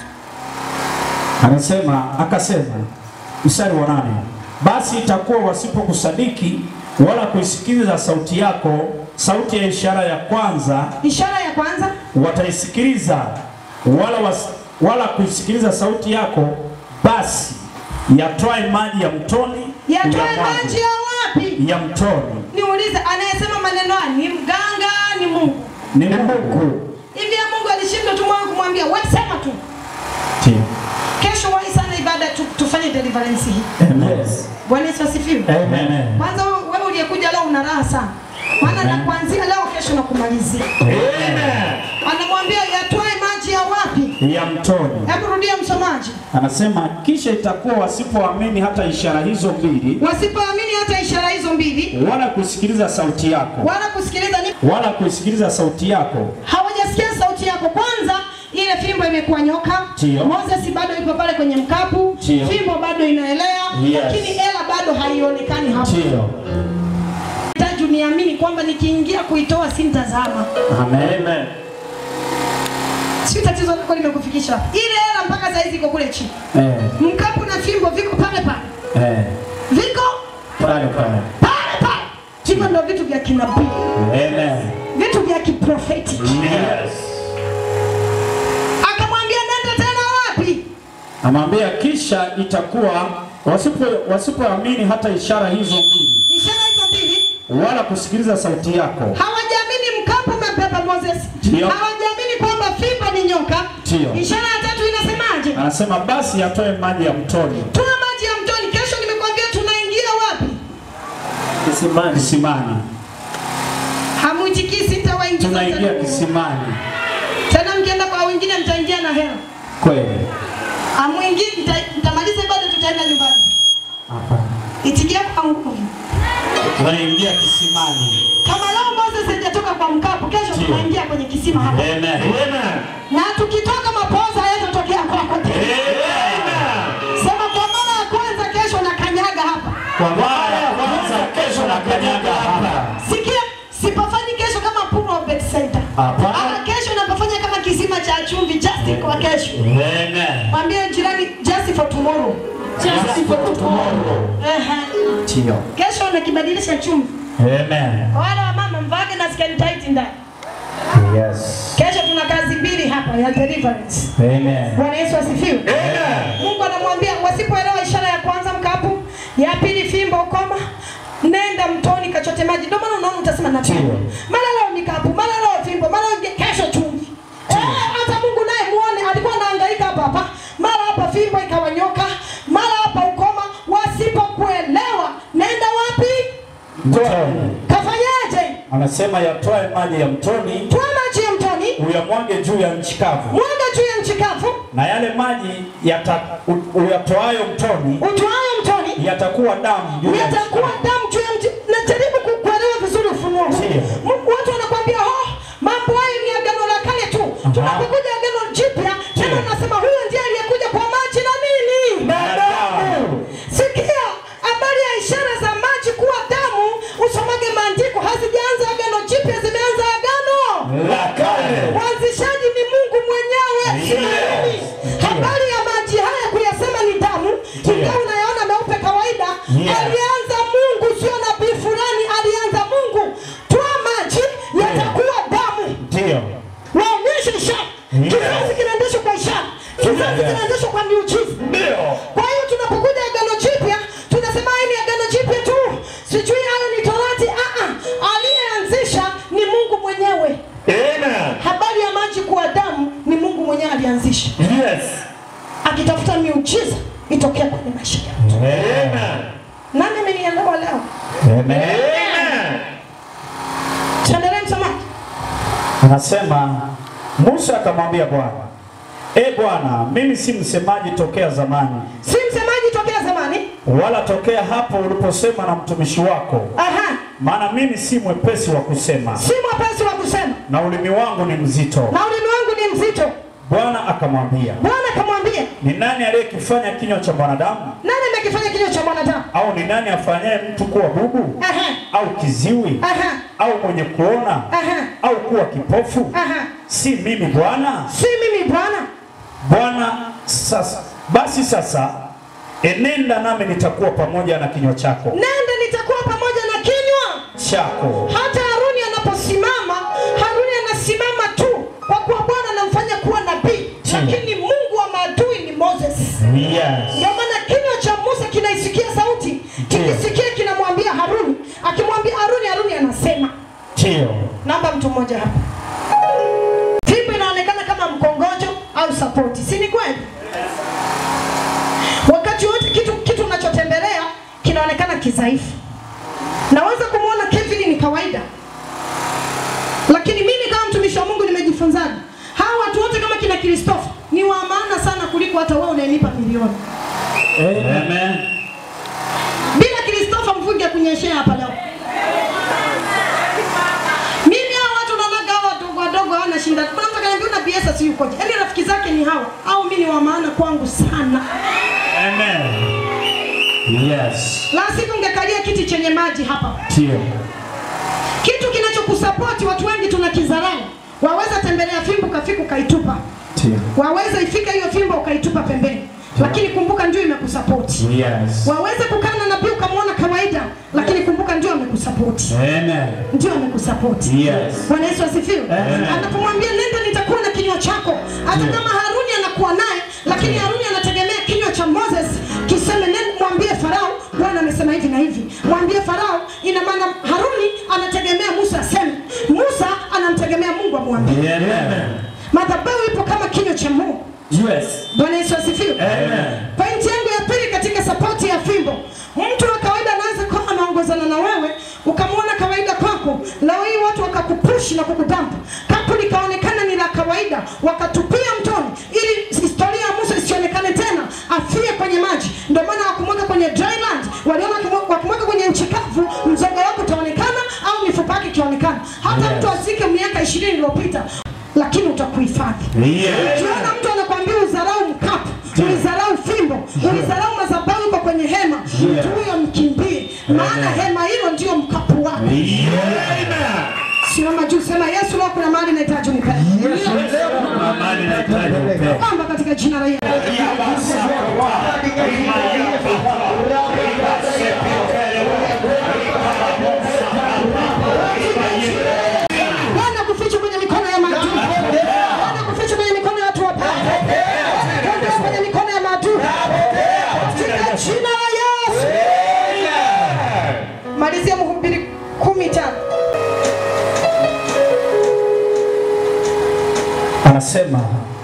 Anasema akasema, mstari wa nane, basi itakuwa wasipokusadiki wala kuisikiliza sauti yako, sauti ya ishara ya kwanza Ishara ya kwanza, wataisikiliza wala, was, wala kuisikiliza sauti yako, basi yatwae maji ya mtoni yatoe uyamwage. maji ya wapi? ya mtoni Niulize, anayesema maneno haya ni mganga, ni Mungu? ni Mungu. Hivi ya Mungu alishindwa tu moyo kumwambia wewe sema tu. Ndio. Kesho wahi sana ibada tu, tufanye deliverance hii. Yes. Bwana Yesu asifiwe. Amen. Kwanza wewe wewe uliyekuja leo una raha sana. Maana na Amen. kuanzia leo kesho na kumalizia. Amen. Anamwambia yatoe maji ya wapi? ya mtoni. Hebu rudia msomaji. Anasema kisha itakuwa wasipoamini hata ishara hizo mbili, Wasipoamini hata ishara hizo mbili wala kusikiliza sauti yako, wala kusikiliza ni wala kusikiliza sauti yako, hawajasikia sauti yako. Kwanza ile fimbo imekuwa nyoka. Ndiyo. Moses bado yuko pale kwenye mkapu. Ndiyo. Fimbo bado inaelea, Yes. lakini ela bado haionekani hapo. ndio. Hitaji uniamini kwamba nikiingia kuitoa sintazama. Amen. Si tatizo lako limekufikisha hapa. Ile hela mpaka saa hizi iko kule chini. Eh, Mkapu na fimbo viko pale pale, eh, viko pale pale. pale pale. Hivyo ndio vitu vya kinabii, Amen. vitu vya kiprofeti. Yes. Akamwambia nenda tena wapi? Amwambia kisha itakuwa wasipo wasipoamini hata ishara hizo mbili Ishara hizo mbili wala kusikiliza sauti yako. hawajaamini mkapu umebeba Moses, Ndio. hawajaamini kwamba fimba ni nyoka. Ndio. Ishara ya tatu inasemaje? Anasema basi atoe maji ya mtoni Toa maji ya mtoni. Kesho nimekwambia tunaingia wapi? kisimani. Kisimani. Hamuitikii, sitawaingiza Tunaingia tena. kisimani. Tena mkienda kwa wengine mtaingia na hela. Kweli. Amuingii, mta- mtamaliza ibada, tutaenda nyumbani. Hapana. Itikia kwa nguvu. Tunaingia kisimani. Kama leo Moses hajatoka kwa mkapu, kesho Ndio. tunaingia kwenye kisima hapa. Amen. Amen. Na tukitoka mapoza hayatotokea kwako tena. Amen. Sema kwa mara ya kwanza kesho na kanyaga hapa. Kwa mara ya kwanza kesho na kanyaga hapa. Sikia, sipafanyi kesho kama pool of Bethesda. Hapana. Ama kesho napafanya kama kisima cha chumvi just kwa kesho. Amen. Mwambie jirani just for tomorrow. Just for tomorrow. Ehe. Ndio. Kesho nakibadilisha chumvi. Amen. Kwa Wale wa mama mvage na skin tight ndani. Yes. Kesho tuna kazi mbili hapa ya deliverance. Amen. Bwana Yesu asifiwe. Amen. Mungu anamwambia wasipoelewa ishara ya kwanza mkapu, ya pili fimbo ukoma, nenda mtoni kachote maji. Ndio maana unaona utasema na Ndio. mara leo mikapu, mara leo fimbo, mara leo kesho chumvi. Eh, hata Mungu naye muone alikuwa anahangaika hapa hapa, mara hapa fimbo ikawanyoka, mara hapa ukoma. Wasipokuelewa nenda wapi? Mtoni. Kafanyaje? Anasema yatoe maji ya mtoni Toa maji ya mtoni, uyamwage juu ya nchi kavu, mwaga juu ya nchi kavu, na yale maji yata, u- uyatoayo mtoni utoayo mtoni yatakuwa damu juu ya nchi yatakuwa kavu. damu juu ya mti. Najaribu ku- kuelewa vizuri ufunuo huu. Ndio. M- Watu wanakuambia oh, mambo hayo ni agano la kale tu. Tunapokuja agano jipya, tena unasema huyo ndiye aliyekuja kwa maji na nini? Na damu. Sikia habari ya ishara za maji kuwa damu, usomage maandiko. Hazijaanza agano jipya, zimeanza agano La kale. Mwanzishaji ni Mungu mwenyewe. Yes. Habari ya maji haya kuyasema ni damu, ingawa unayaona meupe kawaida, Yes. alianza Mungu, sio nabii fulani, alianza Mungu. Toa maji yatakuwa damu. Ndio. Waonyeshe ishara. Yes. Kizazi kinaendeshwa kwa ishara, kizazi Yes. kinaendeshwa kwa miujiza. Ndio. Kwa hiyo tunapokuja agano jipya tunasema hii ni agano jipya tu, sijui hayo ni torati. Ah, ah. aliyeanzisha ni Mungu mwenyewe. Amen. Habari ya maji kuwa damu ni Mungu mwenyewe alianzisha, Yes. akitafuta miujiza itokea kwenye maisha yao. Amen. Nani amenielewa leo? Amen. Amen. Tuendelee msomaji. Anasema Musa akamwambia Bwana, e Bwana, mimi si msemaji tokea zamani, Si msemaji tokea zamani. wala tokea hapo uliposema na mtumishi wako, Aha. maana mimi si mwepesi wa kusema Si mwepesi wa kusema na ulimi wangu ni mzito. na ulimi wangu ni mzito. Bwana akamwambia, Bwana akamwambia, ni nani aliyekifanya kinywa cha mwanadamu? nani amekifanya kinywa cha mwanadamu? Au ni nani afanyaye mtu kuwa bubu Aha. au kiziwi Aha. au mwenye kuona Aha. au kuwa kipofu? Aha. Si mimi Bwana? Si mimi Bwana. Bwana sasa basi sasa enenda nami nitakuwa pamoja na kinywa chako Nenda nitakuwa pamoja na kinywa. chako Hata Haruni anaposimama, Haruni anasimama tu kwa kuwa Bwana anamfanya kuwa nabii, lakini Mungu wa maadui ni Moses. yes. Ndio maana kinywa cha Musa kinaisikia sauti, kikisikia kinamwambia Haruni, akimwambia Haruni, Haruni anasema. Ndio. Namba mtu mmoja hapa. Fimbo inaonekana kama mkongojo au sapoti, si ni kweli? Wakati wote kitu kitu unachotembelea kinaonekana kidhaifu. Naweza kumwona Kevin ni kawaida, lakini mimi kama mtumishi wa Mungu nimejifunzaje? Hawa watu wote kama kina Kristofa ni wa maana sana kuliko hata wewe unayenipa milioni. Amen. Bila Kristofa mvunge kunyeshea hapa leo. Mimi hao watu naonaga hao wadogo wadogo hawana shinda. Kuna mtu akaniambia una biesa si yukoje? Yaani rafiki zake ni hawa. Au mimi ni wa maana kwangu sana. Amen. Yes. La sivyo ungekalia kiti chenye maji hapa. Ndio. Kitu kinachokusapoti watu wengi tunakidharau. Waweza tembelea fimbo kafika ukaitupa. Ndio. Waweza ifika hiyo fimbo ukaitupa pembeni, lakini kumbuka ndio imekusapoti. Yes. Waweze kukaa na nabii ukamwona kawaida, lakini kumbuka ndio amekusapoti, Amen. ndio amekusapoti. Yes. Bwana Yesu asifiwe. Amen. Anapomwambia nenda, nitakuwa na kinywa chako, hata kama Haruni anakuwa naye, lakini Haruni anategemea kinywa cha Moses kiseme nenda, mwambie Farao, Bwana amesema hivi na hivi. Mwambie Farao, ina maana Haruni anategemea Musa aseme, Musa anamtegemea Mungu amwambie. Amen. Madhabahu ipo kama kinywa cha Mungu. Yes. Bwana Yesu asifiwe. Amen. Pointi yangu ya pili katika sapoti ya fimbo, mtu wa kawaida anaweza kuwa anaongozana na wewe ukamwona kawaida kwako, leo hii watu wakakupushi na kukudampa, kapu likaonekana ni la kawaida, wakatupia mtoni, ili historia ya Musa isionekane tena, afie kwenye maji. Ndio maana wakumweka kwenye dry land, waliona wakimwe- wakimweka kwenye nchi kavu, mzoga wako utaonekana au mifupa yake ikionekana, hata Yes. mtu azike miaka ishirini iliyopita, lakini utakuhifadhi. Yes. Ukiona mtu anakwambia udharau mkapu, ulidharau fimbo, ulidharau madhabahu iko kwenye hema, mtu huyo mkimbie, maana hema hilo ndio mkapu wako. Amen. Simama juu, sema Yesu, leo kuna mahali nahitaji unipeleke. Amani na hitaji upendo. Omba katika jina la Yesu. Bwana kuficha kwenye mikono ya maadui. Bwana kuficha kwenye mikono ya watu wabaya. Bwana kwenye mikono ya maadui. Katika jina la Yesu. Malizia Mhubiri kumi tano. Anasema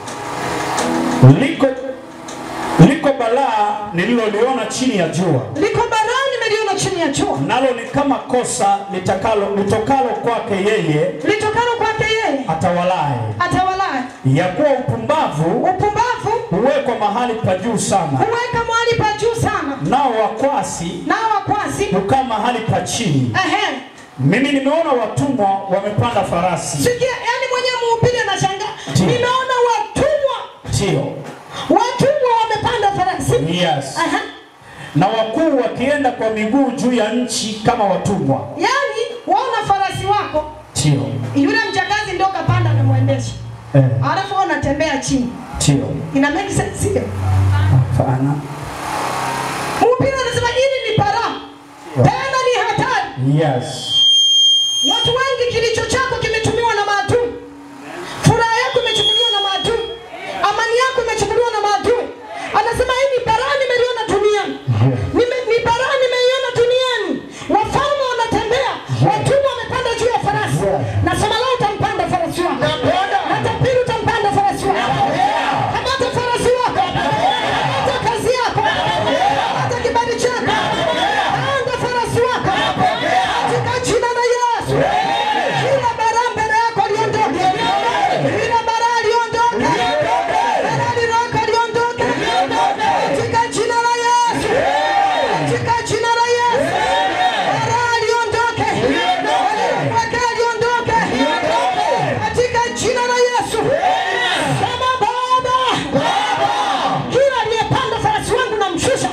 liko liko balaa nililoliona chini ya jua, Liko balaa nimeliona chini ya jua. nalo ni kama kosa litakalo litokalo kwake yeye Litokalo kwake yeye atawalaye, atawalaye. ya kuwa upumbavu Upumbavu huwekwa mahali pa juu sana, huweka mahali pa juu sana, nao wakwasi nao wakwasi hukaa mahali pa chini. ehe. Mimi nimeona watumwa wamepanda farasi, Sikia, yani mwenyewe mhubiri anashangaa, Ndiyo. nimeona watumwa ndio watumwa wamepanda farasi yes, Aha. na wakuu wakienda kwa miguu juu ya nchi kama watumwa, Yaani waona farasi wako ndio yule mjakazi ndio kapanda amemwendesha, eh, alafu wewe unatembea chini. ndio Ina make sense sio? hapana, Mhubiri anasema hili ni balaa, tena ni hatari. yes, Watu wengi kilicho chako kimetumiwa na maadui. Furaha yako imechukuliwa na maadui. Amani yako imechukuliwa na maadui. Anasema hii ni balaa nimeliona duniani. Nime, ni balaa nimeiona duniani. Wafalme wanatembea, watumwa wamepanda juu ya farasi. Nasema leo utampanda farasi wako. Hata pili utampanda farasi wako. Kamata farasi wako. Kamata kazi yako. Kamata kibali chako. Panda farasi wako. Katika jina la Yesu. Kila bara mbele yako liondoke. Kila bara liondoke. Bara liloko liondoke. Katika jina la Yesu. Katika jina la Yesu. Bara liondoke. Mwaka liondoke. Katika jina la Yesu. Sema Baba. Kila aliyepanda farasi wangu namshusha.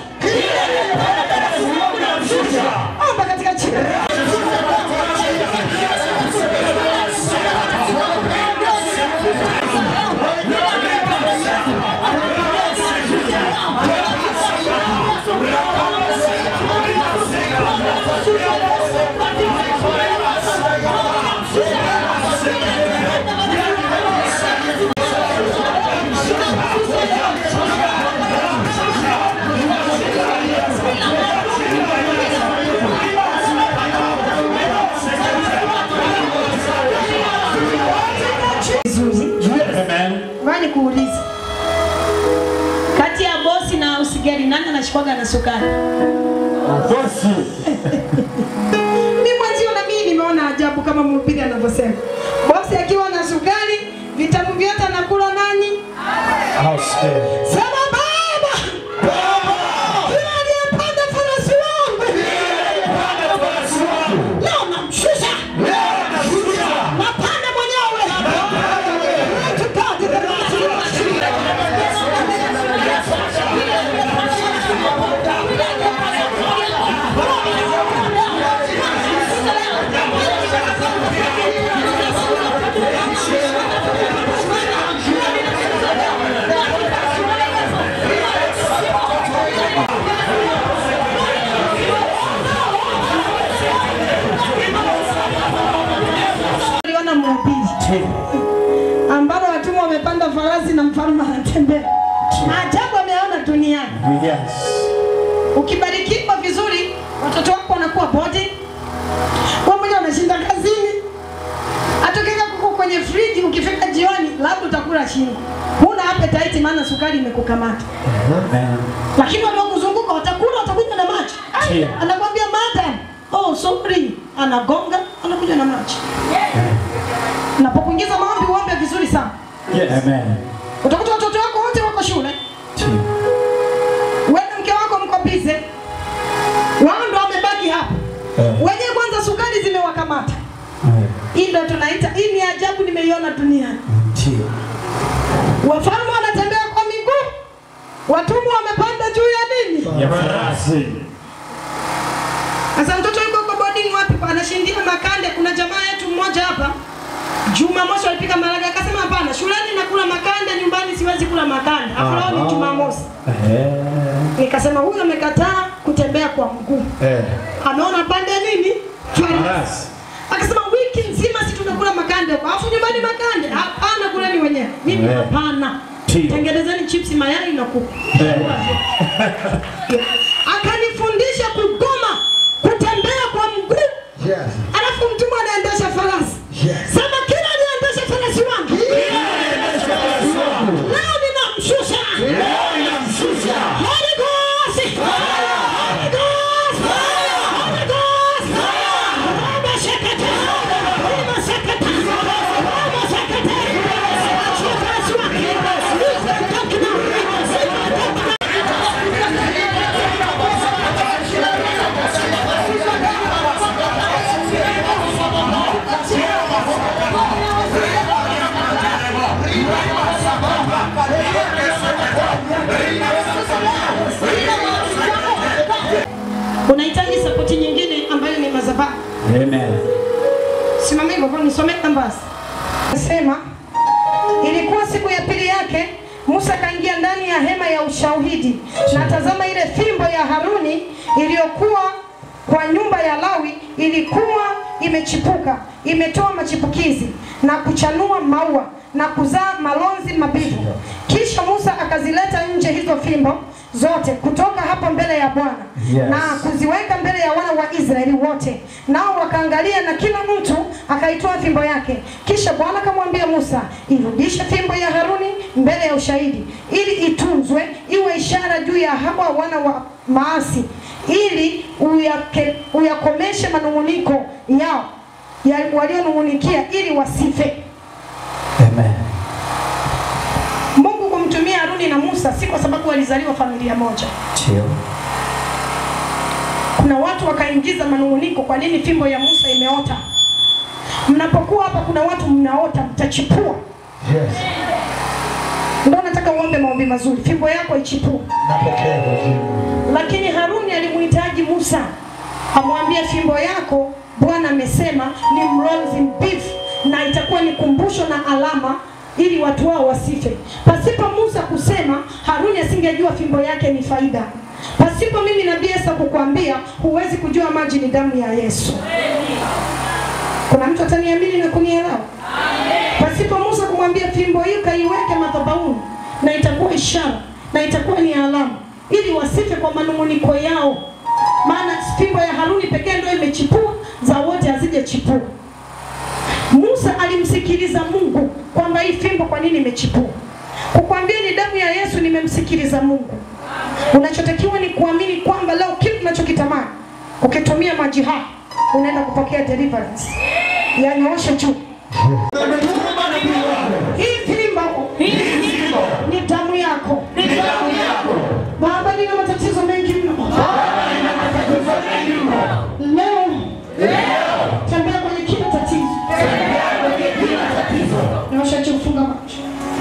Omba katika jina la Yesu. amen, Ngoja nikuulize. Kati ya bosi na usigari nani anashikwaga na sukari? Bosi. Mimi mwenzio na mimi nimeona ajabu kama mhubiri anavyosema. Bosi akiwa na sukari, vitabu vyote anakula nani? Sema baba. Kila aliyepanda farasi wangu. Leo namshusha. Napanda mwenyewe. Tukaje Thank Yes. Ukibarikiwa vizuri, watoto wako wanakuwa body, wewe mwenyewe unashinda kazini, atokeka kuko kwenye friji, ukifika jioni labda utakula shingo, huna appetite, maana sukari imekukamata. Amen. Lakini wanaokuzunguka watakula, watakunywa na maji. Ai, Ndio. Anakwambia madam, oh sorry, anagonga, anakunywa na maji. Unapokuingiza maombi, uombe vizuri sana. Amen. Utakuta watoto wako wote wako shule, Ndio. wewe na mke wako mko bize, wao ndo wamebaki hapa Eh. wenyewe. Kwanza sukari zimewakamata. Eh. Hii ndo tunaita, hii ni ajabu nimeiona duniani. Ndio. Wafalme wanatembea kwa miguu, watumwa wamepanda juu ya nini? Ya farasi. Sasa mtoto yuko kwa boarding wapi? Anashindia makande. Kuna jamaa yetu mmoja hapa Jumamosi alipika maraga akasema hapana, shuleni nakula makande, nyumbani siwezi kula makande. Afu leo ni Jumamosi. Eh. Nikasema huyu amekataa kutembea kwa mguu. Eh. Ameona pande nini? Farasi. Farasi. Akasema wiki nzima si tunakula makande huko. Alafu nyumbani makande. Hapana kuleni wenyewe. Mimi Eh. hapana. Ndio. Tengenezeni chips mayai na kuku. Eh. Akanifundisha kugoma kutembea kwa mguu. Yes. Alafu mtumwa anaendesha farasi. Yes. Sema kila anaendesha farasi wangu. Leo ninamshusha. Holy Ghost. Holy Ghost. Holy Ghost. Roma shakata. Roma shakata. Roma shakata. Achia farasi wangu. Leave them talk now. Leave them talk now. Unahitaji sapoti nyingine ambayo ni madhabahu. Amen. Simama hivyo kwa nisome nambasi. Nasema ilikuwa siku ya pili yake Musa akaingia ndani ya hema ya ushahidi na tazama ile fimbo ya Haruni iliyokuwa kwa nyumba ya Lawi ilikuwa imechipuka, imetoa machipukizi na kuchanua maua na kuzaa malonzi mabivu. Kisha Musa akazileta nje hizo fimbo zote kutoka hapo mbele ya Bwana Yes. na kuziweka mbele ya wana wa Israeli wote, nao wakaangalia, na kila mtu akaitoa fimbo yake. Kisha Bwana akamwambia Musa, irudishe fimbo ya Haruni mbele ya ushahidi, ili itunzwe iwe ishara juu ya hawa wana wa maasi, ili uyake, uyakomeshe manung'uniko yao ya walionung'unikia, ili wasife. Amen. Mungu kumtumia Haruni na Musa si kwa sababu walizaliwa familia moja. Ndio. kuna watu wakaingiza manung'uniko, kwa nini fimbo ya Musa imeota? Mnapokuwa hapa, kuna watu mnaota, mtachipua. Yes. Ndio nataka uombe maombi mazuri, fimbo yako ichipue. Napokea kwa jina. Lakini Haruni alimuhitaji Musa amwambie, fimbo yako Bwana amesema ni mlonzi mbivu, na itakuwa ni kumbusho na alama ili watu wao wasife. Pasipo Musa kusema, Haruni asingejua fimbo yake ni faida. Pasipo mimi nabii Esa kukwambia, huwezi kujua maji ni damu ya Yesu. Kuna mtu ataniamini na kunielewa? Pasipo Musa kumwambia fimbo hii kaiweke madhabahuni, na itakuwa ishara na itakuwa ni alama, ili wasife kwa manung'uniko yao. Maana fimbo ya Haruni pekee ndio imechipua, za wote hazijachipua. Musa alimsikiliza Mungu kwamba hii fimbo kwa nini imechipua. Kukwambia ni damu ya Yesu, nimemsikiliza Mungu. Unachotakiwa ni kuamini kwamba leo kitu unachokitamani ukitumia maji haya unaenda kupokea deliverance. Yanyooshe juu. Hii fimbo ni damu yako. Baba, nina matatizo mengi mno. Leo tembea kwenye kila tatizo. Nyosha juu, funga macho.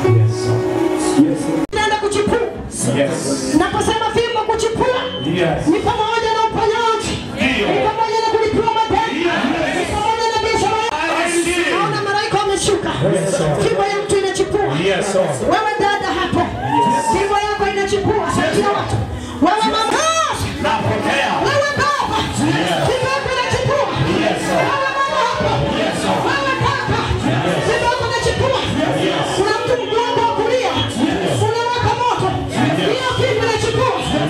Naenda kuchipua. Yes. Naposema fimbo kuchipua Yes. ni pamoja na uponyaji, ni pamoja na kulipiwa madeni, ni pamoja na biashara yako. Naona malaika wameshuka, fimbo ya mtu inachipua. Yes, Lord. Wewe dada hapo, fimbo yako inachipua. Saidia watu. Wewe mama, Napokea. wewe baba, fimbo yako inachipua. Wewe mama hapo, wewe kaka, fimbo yako inachipua. Kuna mtu mgongo wa kulia unawaka moto, hiyo fimbo inachipua.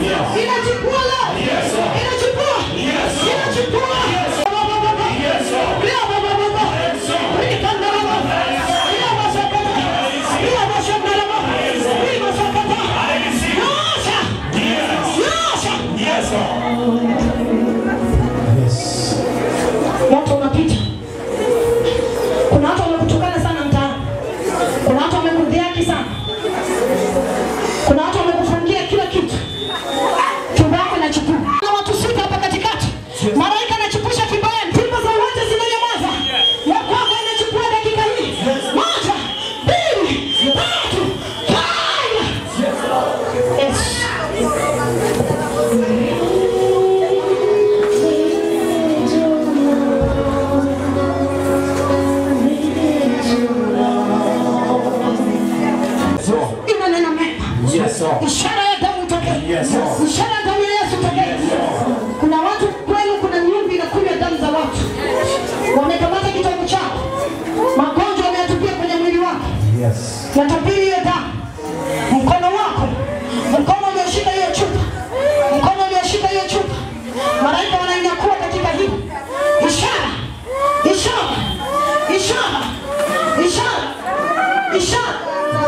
itokee. Yes. Ishara ya damu ya Yesu itokee. Kuna watu kwenu, kuna nyumba inakunywa damu za watu, wamekamata kitovu chao, magonjwa wameyatupia kwenye mwili wako, Yes. natapili hiyo damu. Mkono wako, mkono ulioshika hiyo chupa, mkono ulioshika hiyo chupa, malaika wanainyakuwa katika hii ishara, ishara, ishara, ishara, ishara,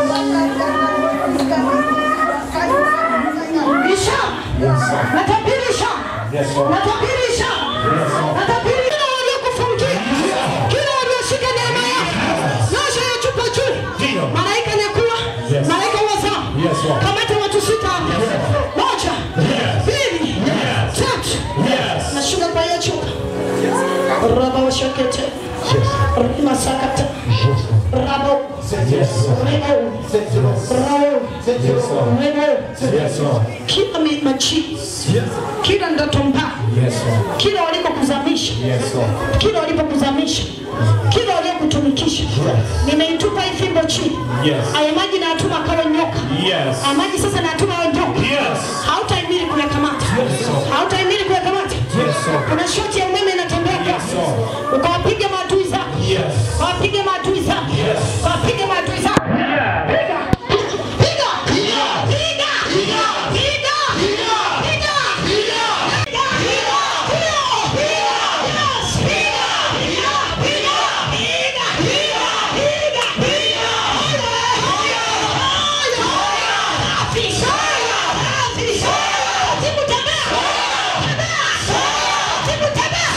ishara, natabiri ishara, Yes, Lord. natabiri ishara, natabiri kila waliokufungia, kila walioshika neema yako, nyosha hiyo chupa juu, Ndio. malaika nyakuwa, Yes. malaika wazao, Yes, Lord. kamata watu sita hapa, moja, mbili, tatu, nashuka kwa hiyo chupa, raba washakete, rima sakata, rabo, Yes, Lord. rebo, rabo, rebo, Yes, Lord. kila mi- machi, kila ndoto mbaya, Yes, Lord. kila walikokuzamisha Yes, Lord. kila walipokuzamisha, kila waliokutumikisha, nimeitupa hii fimbo chini. Yes. Aya maji nayatuma akawe nyoka. Yes. Aya maji sasa nayatuma awe nyoka. Yes. Hautahimili kuyakamata, hautahimili kuyakamata. Kuna shoti ya umeme inatembea kasi, ukawapige maadui zako, Yes. ukawapige maadui zako, ukawapige maadui zako. Piga, piga, piga, piga, piga, piga, piga, piga, piga, piga, piga, yes, piga, piga, piga, piga, piga, piga, piga. Haya, haya, haya. Afisa, afisa. Timu tembea. Tembea. Timu tembea.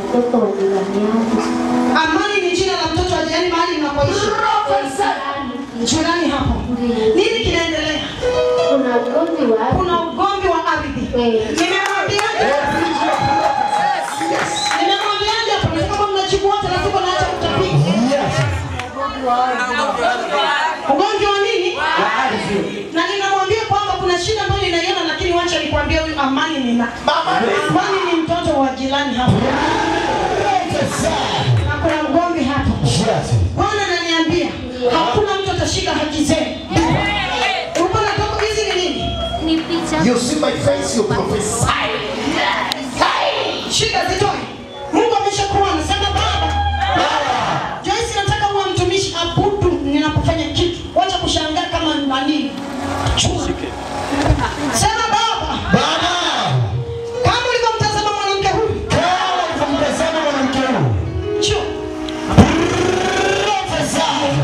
mtoto wa jirani yangu. Amani ni jina la mtoto wa jirani mahali mnapoishi. Jirani hapo. Nini kinaendelea? Kuna ugomvi wa Kuna ugomvi wa ardhi. Eh. Nimemwambiaje? Nimemwambiaje hapo? Nataka kama mnajibu wote na siko naacha kutapika. Ugomvi wa nini? Na ninamwambia kwamba kuna shida ambayo ninaiona, lakini wacha nikwambie huyu Amani ni na Amani ni mtoto wa jirani hapo. Na kuna ugomvi hapo. Bwana ananiambia hakuna mtu atashika haki zenu. Uko na toka hizi ni nini? ni picha You see my face, you prophesy. Shika zitoe. Mungu ameshakuwa anasema baba. Joyce nataka uwe mtumishi abudu ninapofanya kitu. Wacha kushangaa kama nani. Chua. Sema baba. Baba, Kama ulivyomtazama mwanamke huyu. kama ulivyomtazama mwanamke huyu, Chua. prophesy.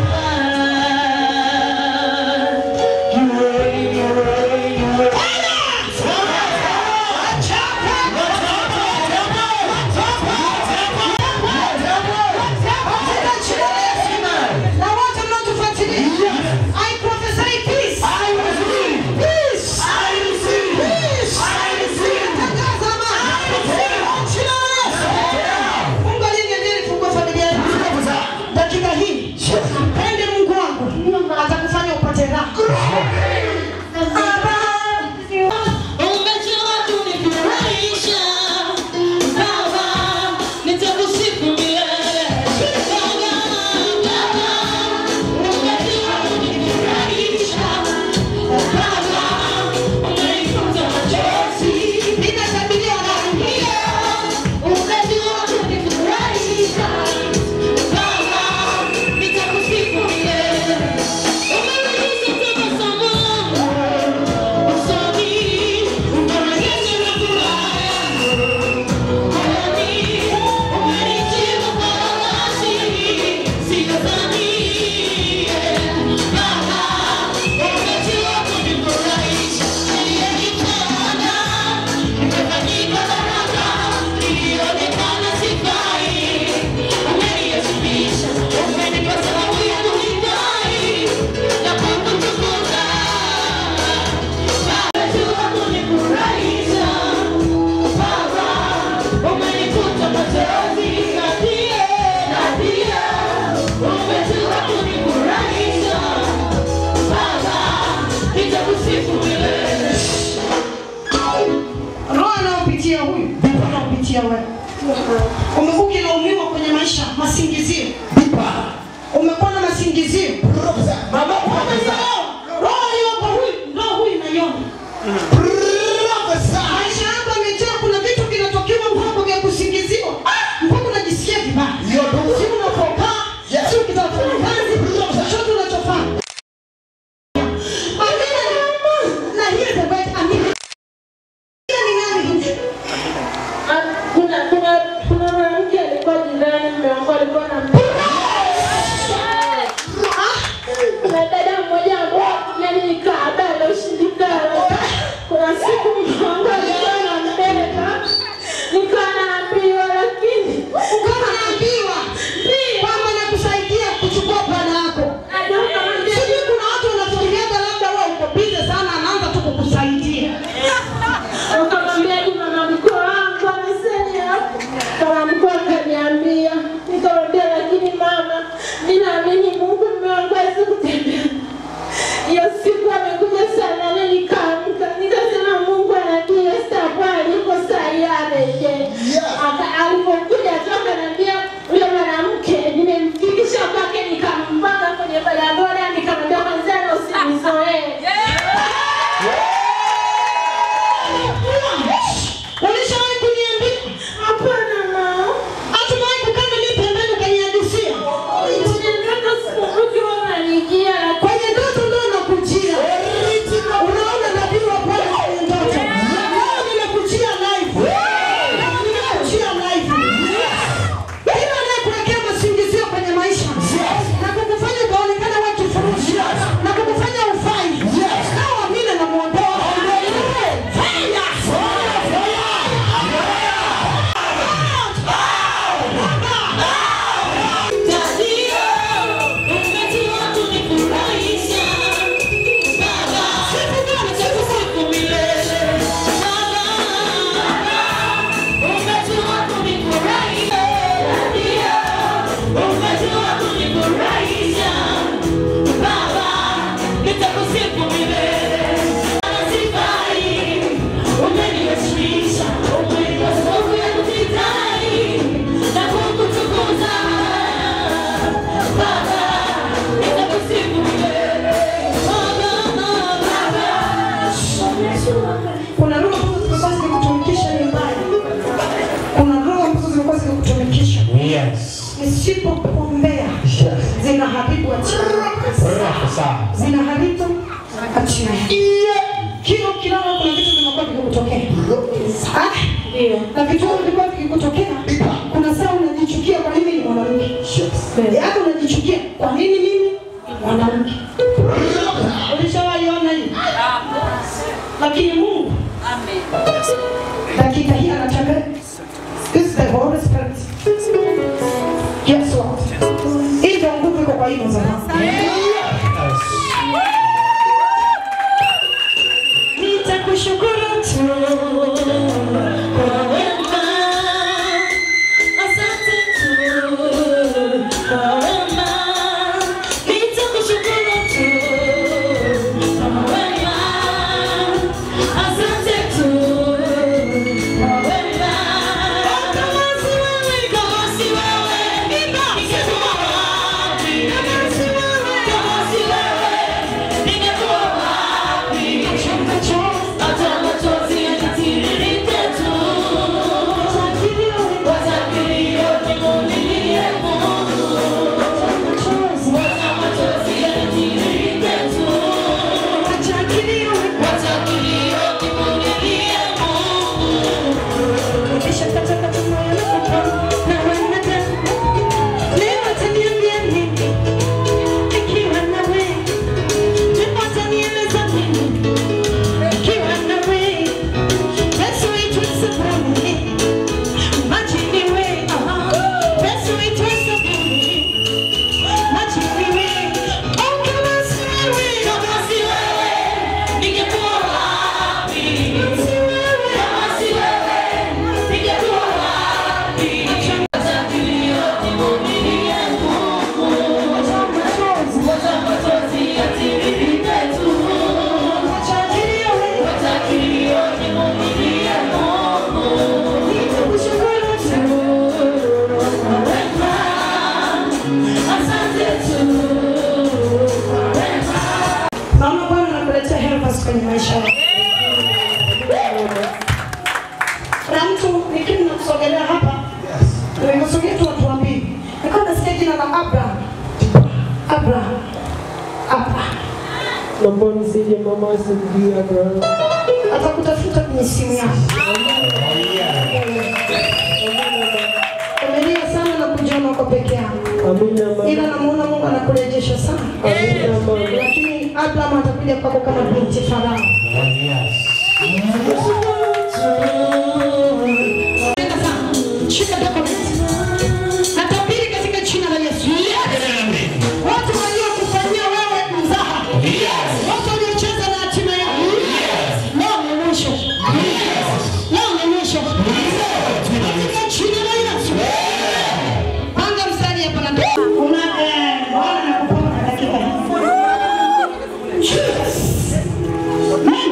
Na wote mnaotufuatilia. I prophesy peace. Peace. Peace. Tangaza amani. Jina la Yesu. Mungu aliniambia nifungue familia yangu. Dakika hii. Mpende Mungu wangu. Atakufanya upate raha. Baba. Umejua kunifurahisha Baba, nitakusifu milele Baba, Baba, umejua kunifurahisha Baba, umenifuta machozi Ninasabilia na Umejua kunifurahisha Baba, nitakusifu milele Umerudisha tabasamu usoni umerejesha na furaha moyoni umenijibu kwa wakati sidhani Baba umejua kunifurahisha niliyejitana nimefanyika baraka ilionekana sifai umeniheshimisha umenipa sababu ya kuhitaji na kukutukuza Umejua kunifurahisha Baba, umenikuta machozi na pia na pia umejua kunifurahisha Baba, nitakusifu milele. roho anayopitia huyu anayopitia wewe umekuwa ukilaumiwa kwenye maisha masingizio umekuwa na masingizio Mama, prophesy. roho iliyoko huyu ndio huyu naiona Prophesy. maisha yako yamejaa kuna vitu vinatokewa kwako vya kusingiziwa mpaka unajisikia vibaya Hiyo ndio. si unapokaa Yes. si ukitaka kufanya kazi chochote unachofanya Amina ni- na hear the word amina Amina ni nani huyu kuna kuna kuna mwanamke alikuwa jirani, mume wangu alikuwa na na dada mmoja ambaye yani ni kaada na ushindikana. Kuna usipokuombea zinaharibu achia zinaharibu achia kila ukilala kuna vitu vinakuwa vikikutokea Ah, na vitu hivyo vilikuwa vikikutokea kuna saa unajichukia kwa nini ni mwanamke yaani unajichukia kwa nini mimi ni mwanamke ulishawaiona hii lakini mungu dakika hii anataka this is the Holy Spirit yes Lord hii ndio nguvu iko kwa hii mzee nitakushukuru tu kwa wema asante tu kwa wema nitakushukuru tu kwa wema asante tu kwa wema kama si wewe kama si wewe ningekuwa wapi kama si wewe kama si wewe ningekuwa wapi hata machozi yanitiririke tu watakilio nimulilie Mungu hata machozi yanitiririke tu watakilio nimulilie Mungu kisha katika tumoyo na wanadamu leo ataniambia nini ikiwa nawe leo atanieleza nini ikiwa nawe Yesu itwe sabuni majini we Yesu itwe sabuni majini we oh kama si wewe kama si wewe ningekuwa wapi kama si wewe kama si wewe ningekuwa wapi hata kilio nimulilie Mungu hata machozi hata machozi yatiririke tu hata kilio hata kilio nimulilie Mungu nitakushukuru tu kwa wema asante tu kwa wema Mama Bwana anakuletea helpers kwenye maisha yako. Kuna mtu nikini nakusogelea hapa, nimekusogea tu watu wawili. Nilikuwa nasikia jina la Abraham. Abraham. Abraham. Naomba nisije mama asirudia bwana. Atakutafuta kwenye simu yako. Umelia sana na kujiona uko peke yako. Amina mama. Ila namuona Mungu anakurejesha sana. Amina mama. Lakini Abraham atakuja kwako kama binti Farao. Tena sana. Shika document. Natabiri katika jina la Yesu. Watu waliokufanyia wewe mzaha. Watu waliocheza na hatima yako. Leo ni mwisho. Leo ni mwisho. Katika jina la Yesu. Panga mstari hapa na una eh, wana na kupanga dakika hii. Jesus.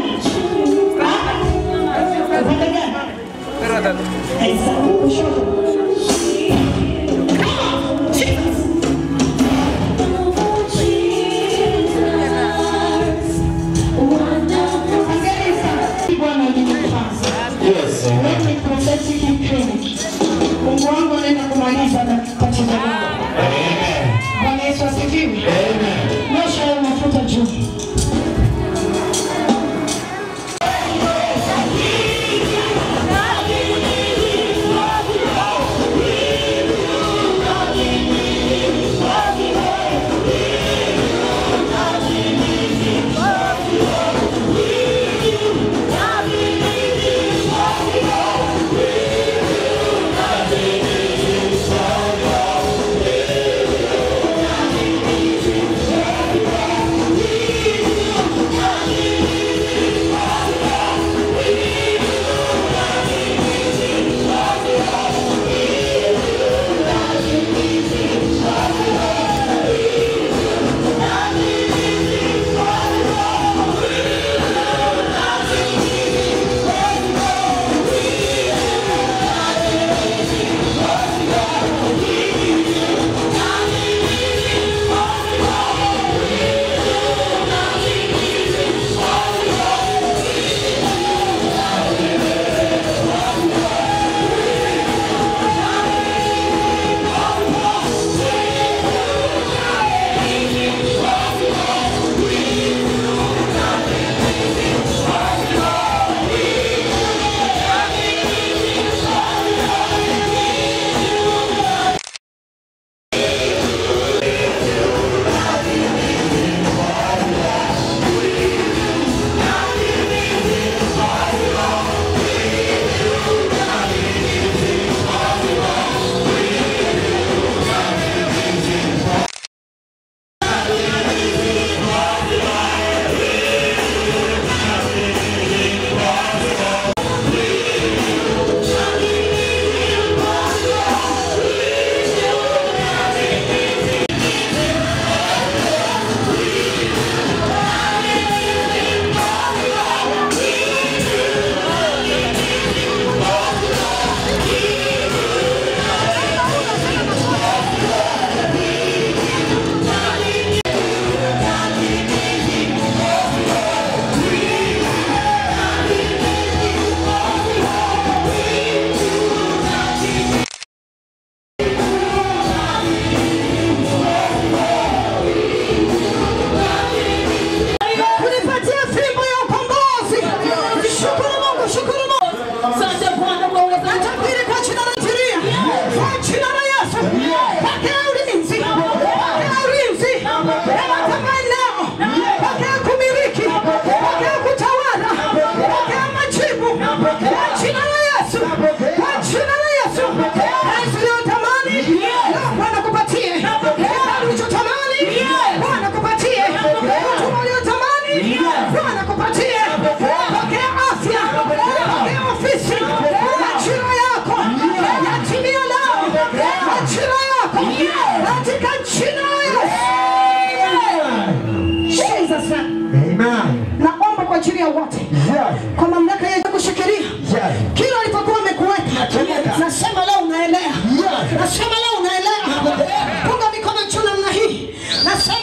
kwa mamlaka ya kushikilia kila alipokuwa amekuweka. Nasema leo unaelea, nasema leo unaelea. Punga mikono juu namna hii, nasema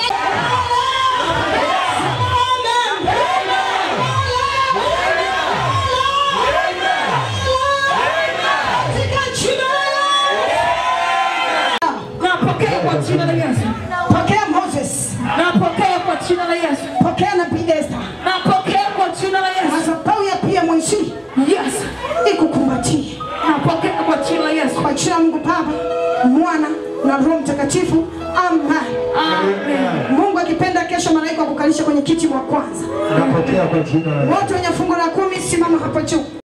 katika jina la Yesu. Napokea kwa jina la Yesu. Pokea Moses, Napokea kwa jina la Yesu. pokea nabii Esther, Napokea kwa jina la Yesu. madhabahu ya pia mwenzi Yes. ikukumbatie Napokea kwa jina la Yesu. kwa jina la Mungu Baba, Mwana na Roho Mtakatifu. Amen. Amen. Mungu akipenda, kesho malaika wakukalisha kwenye kiti wa kwanza. Napokea kwa jina la Wote wenye fungu la kumi, simama hapo juu.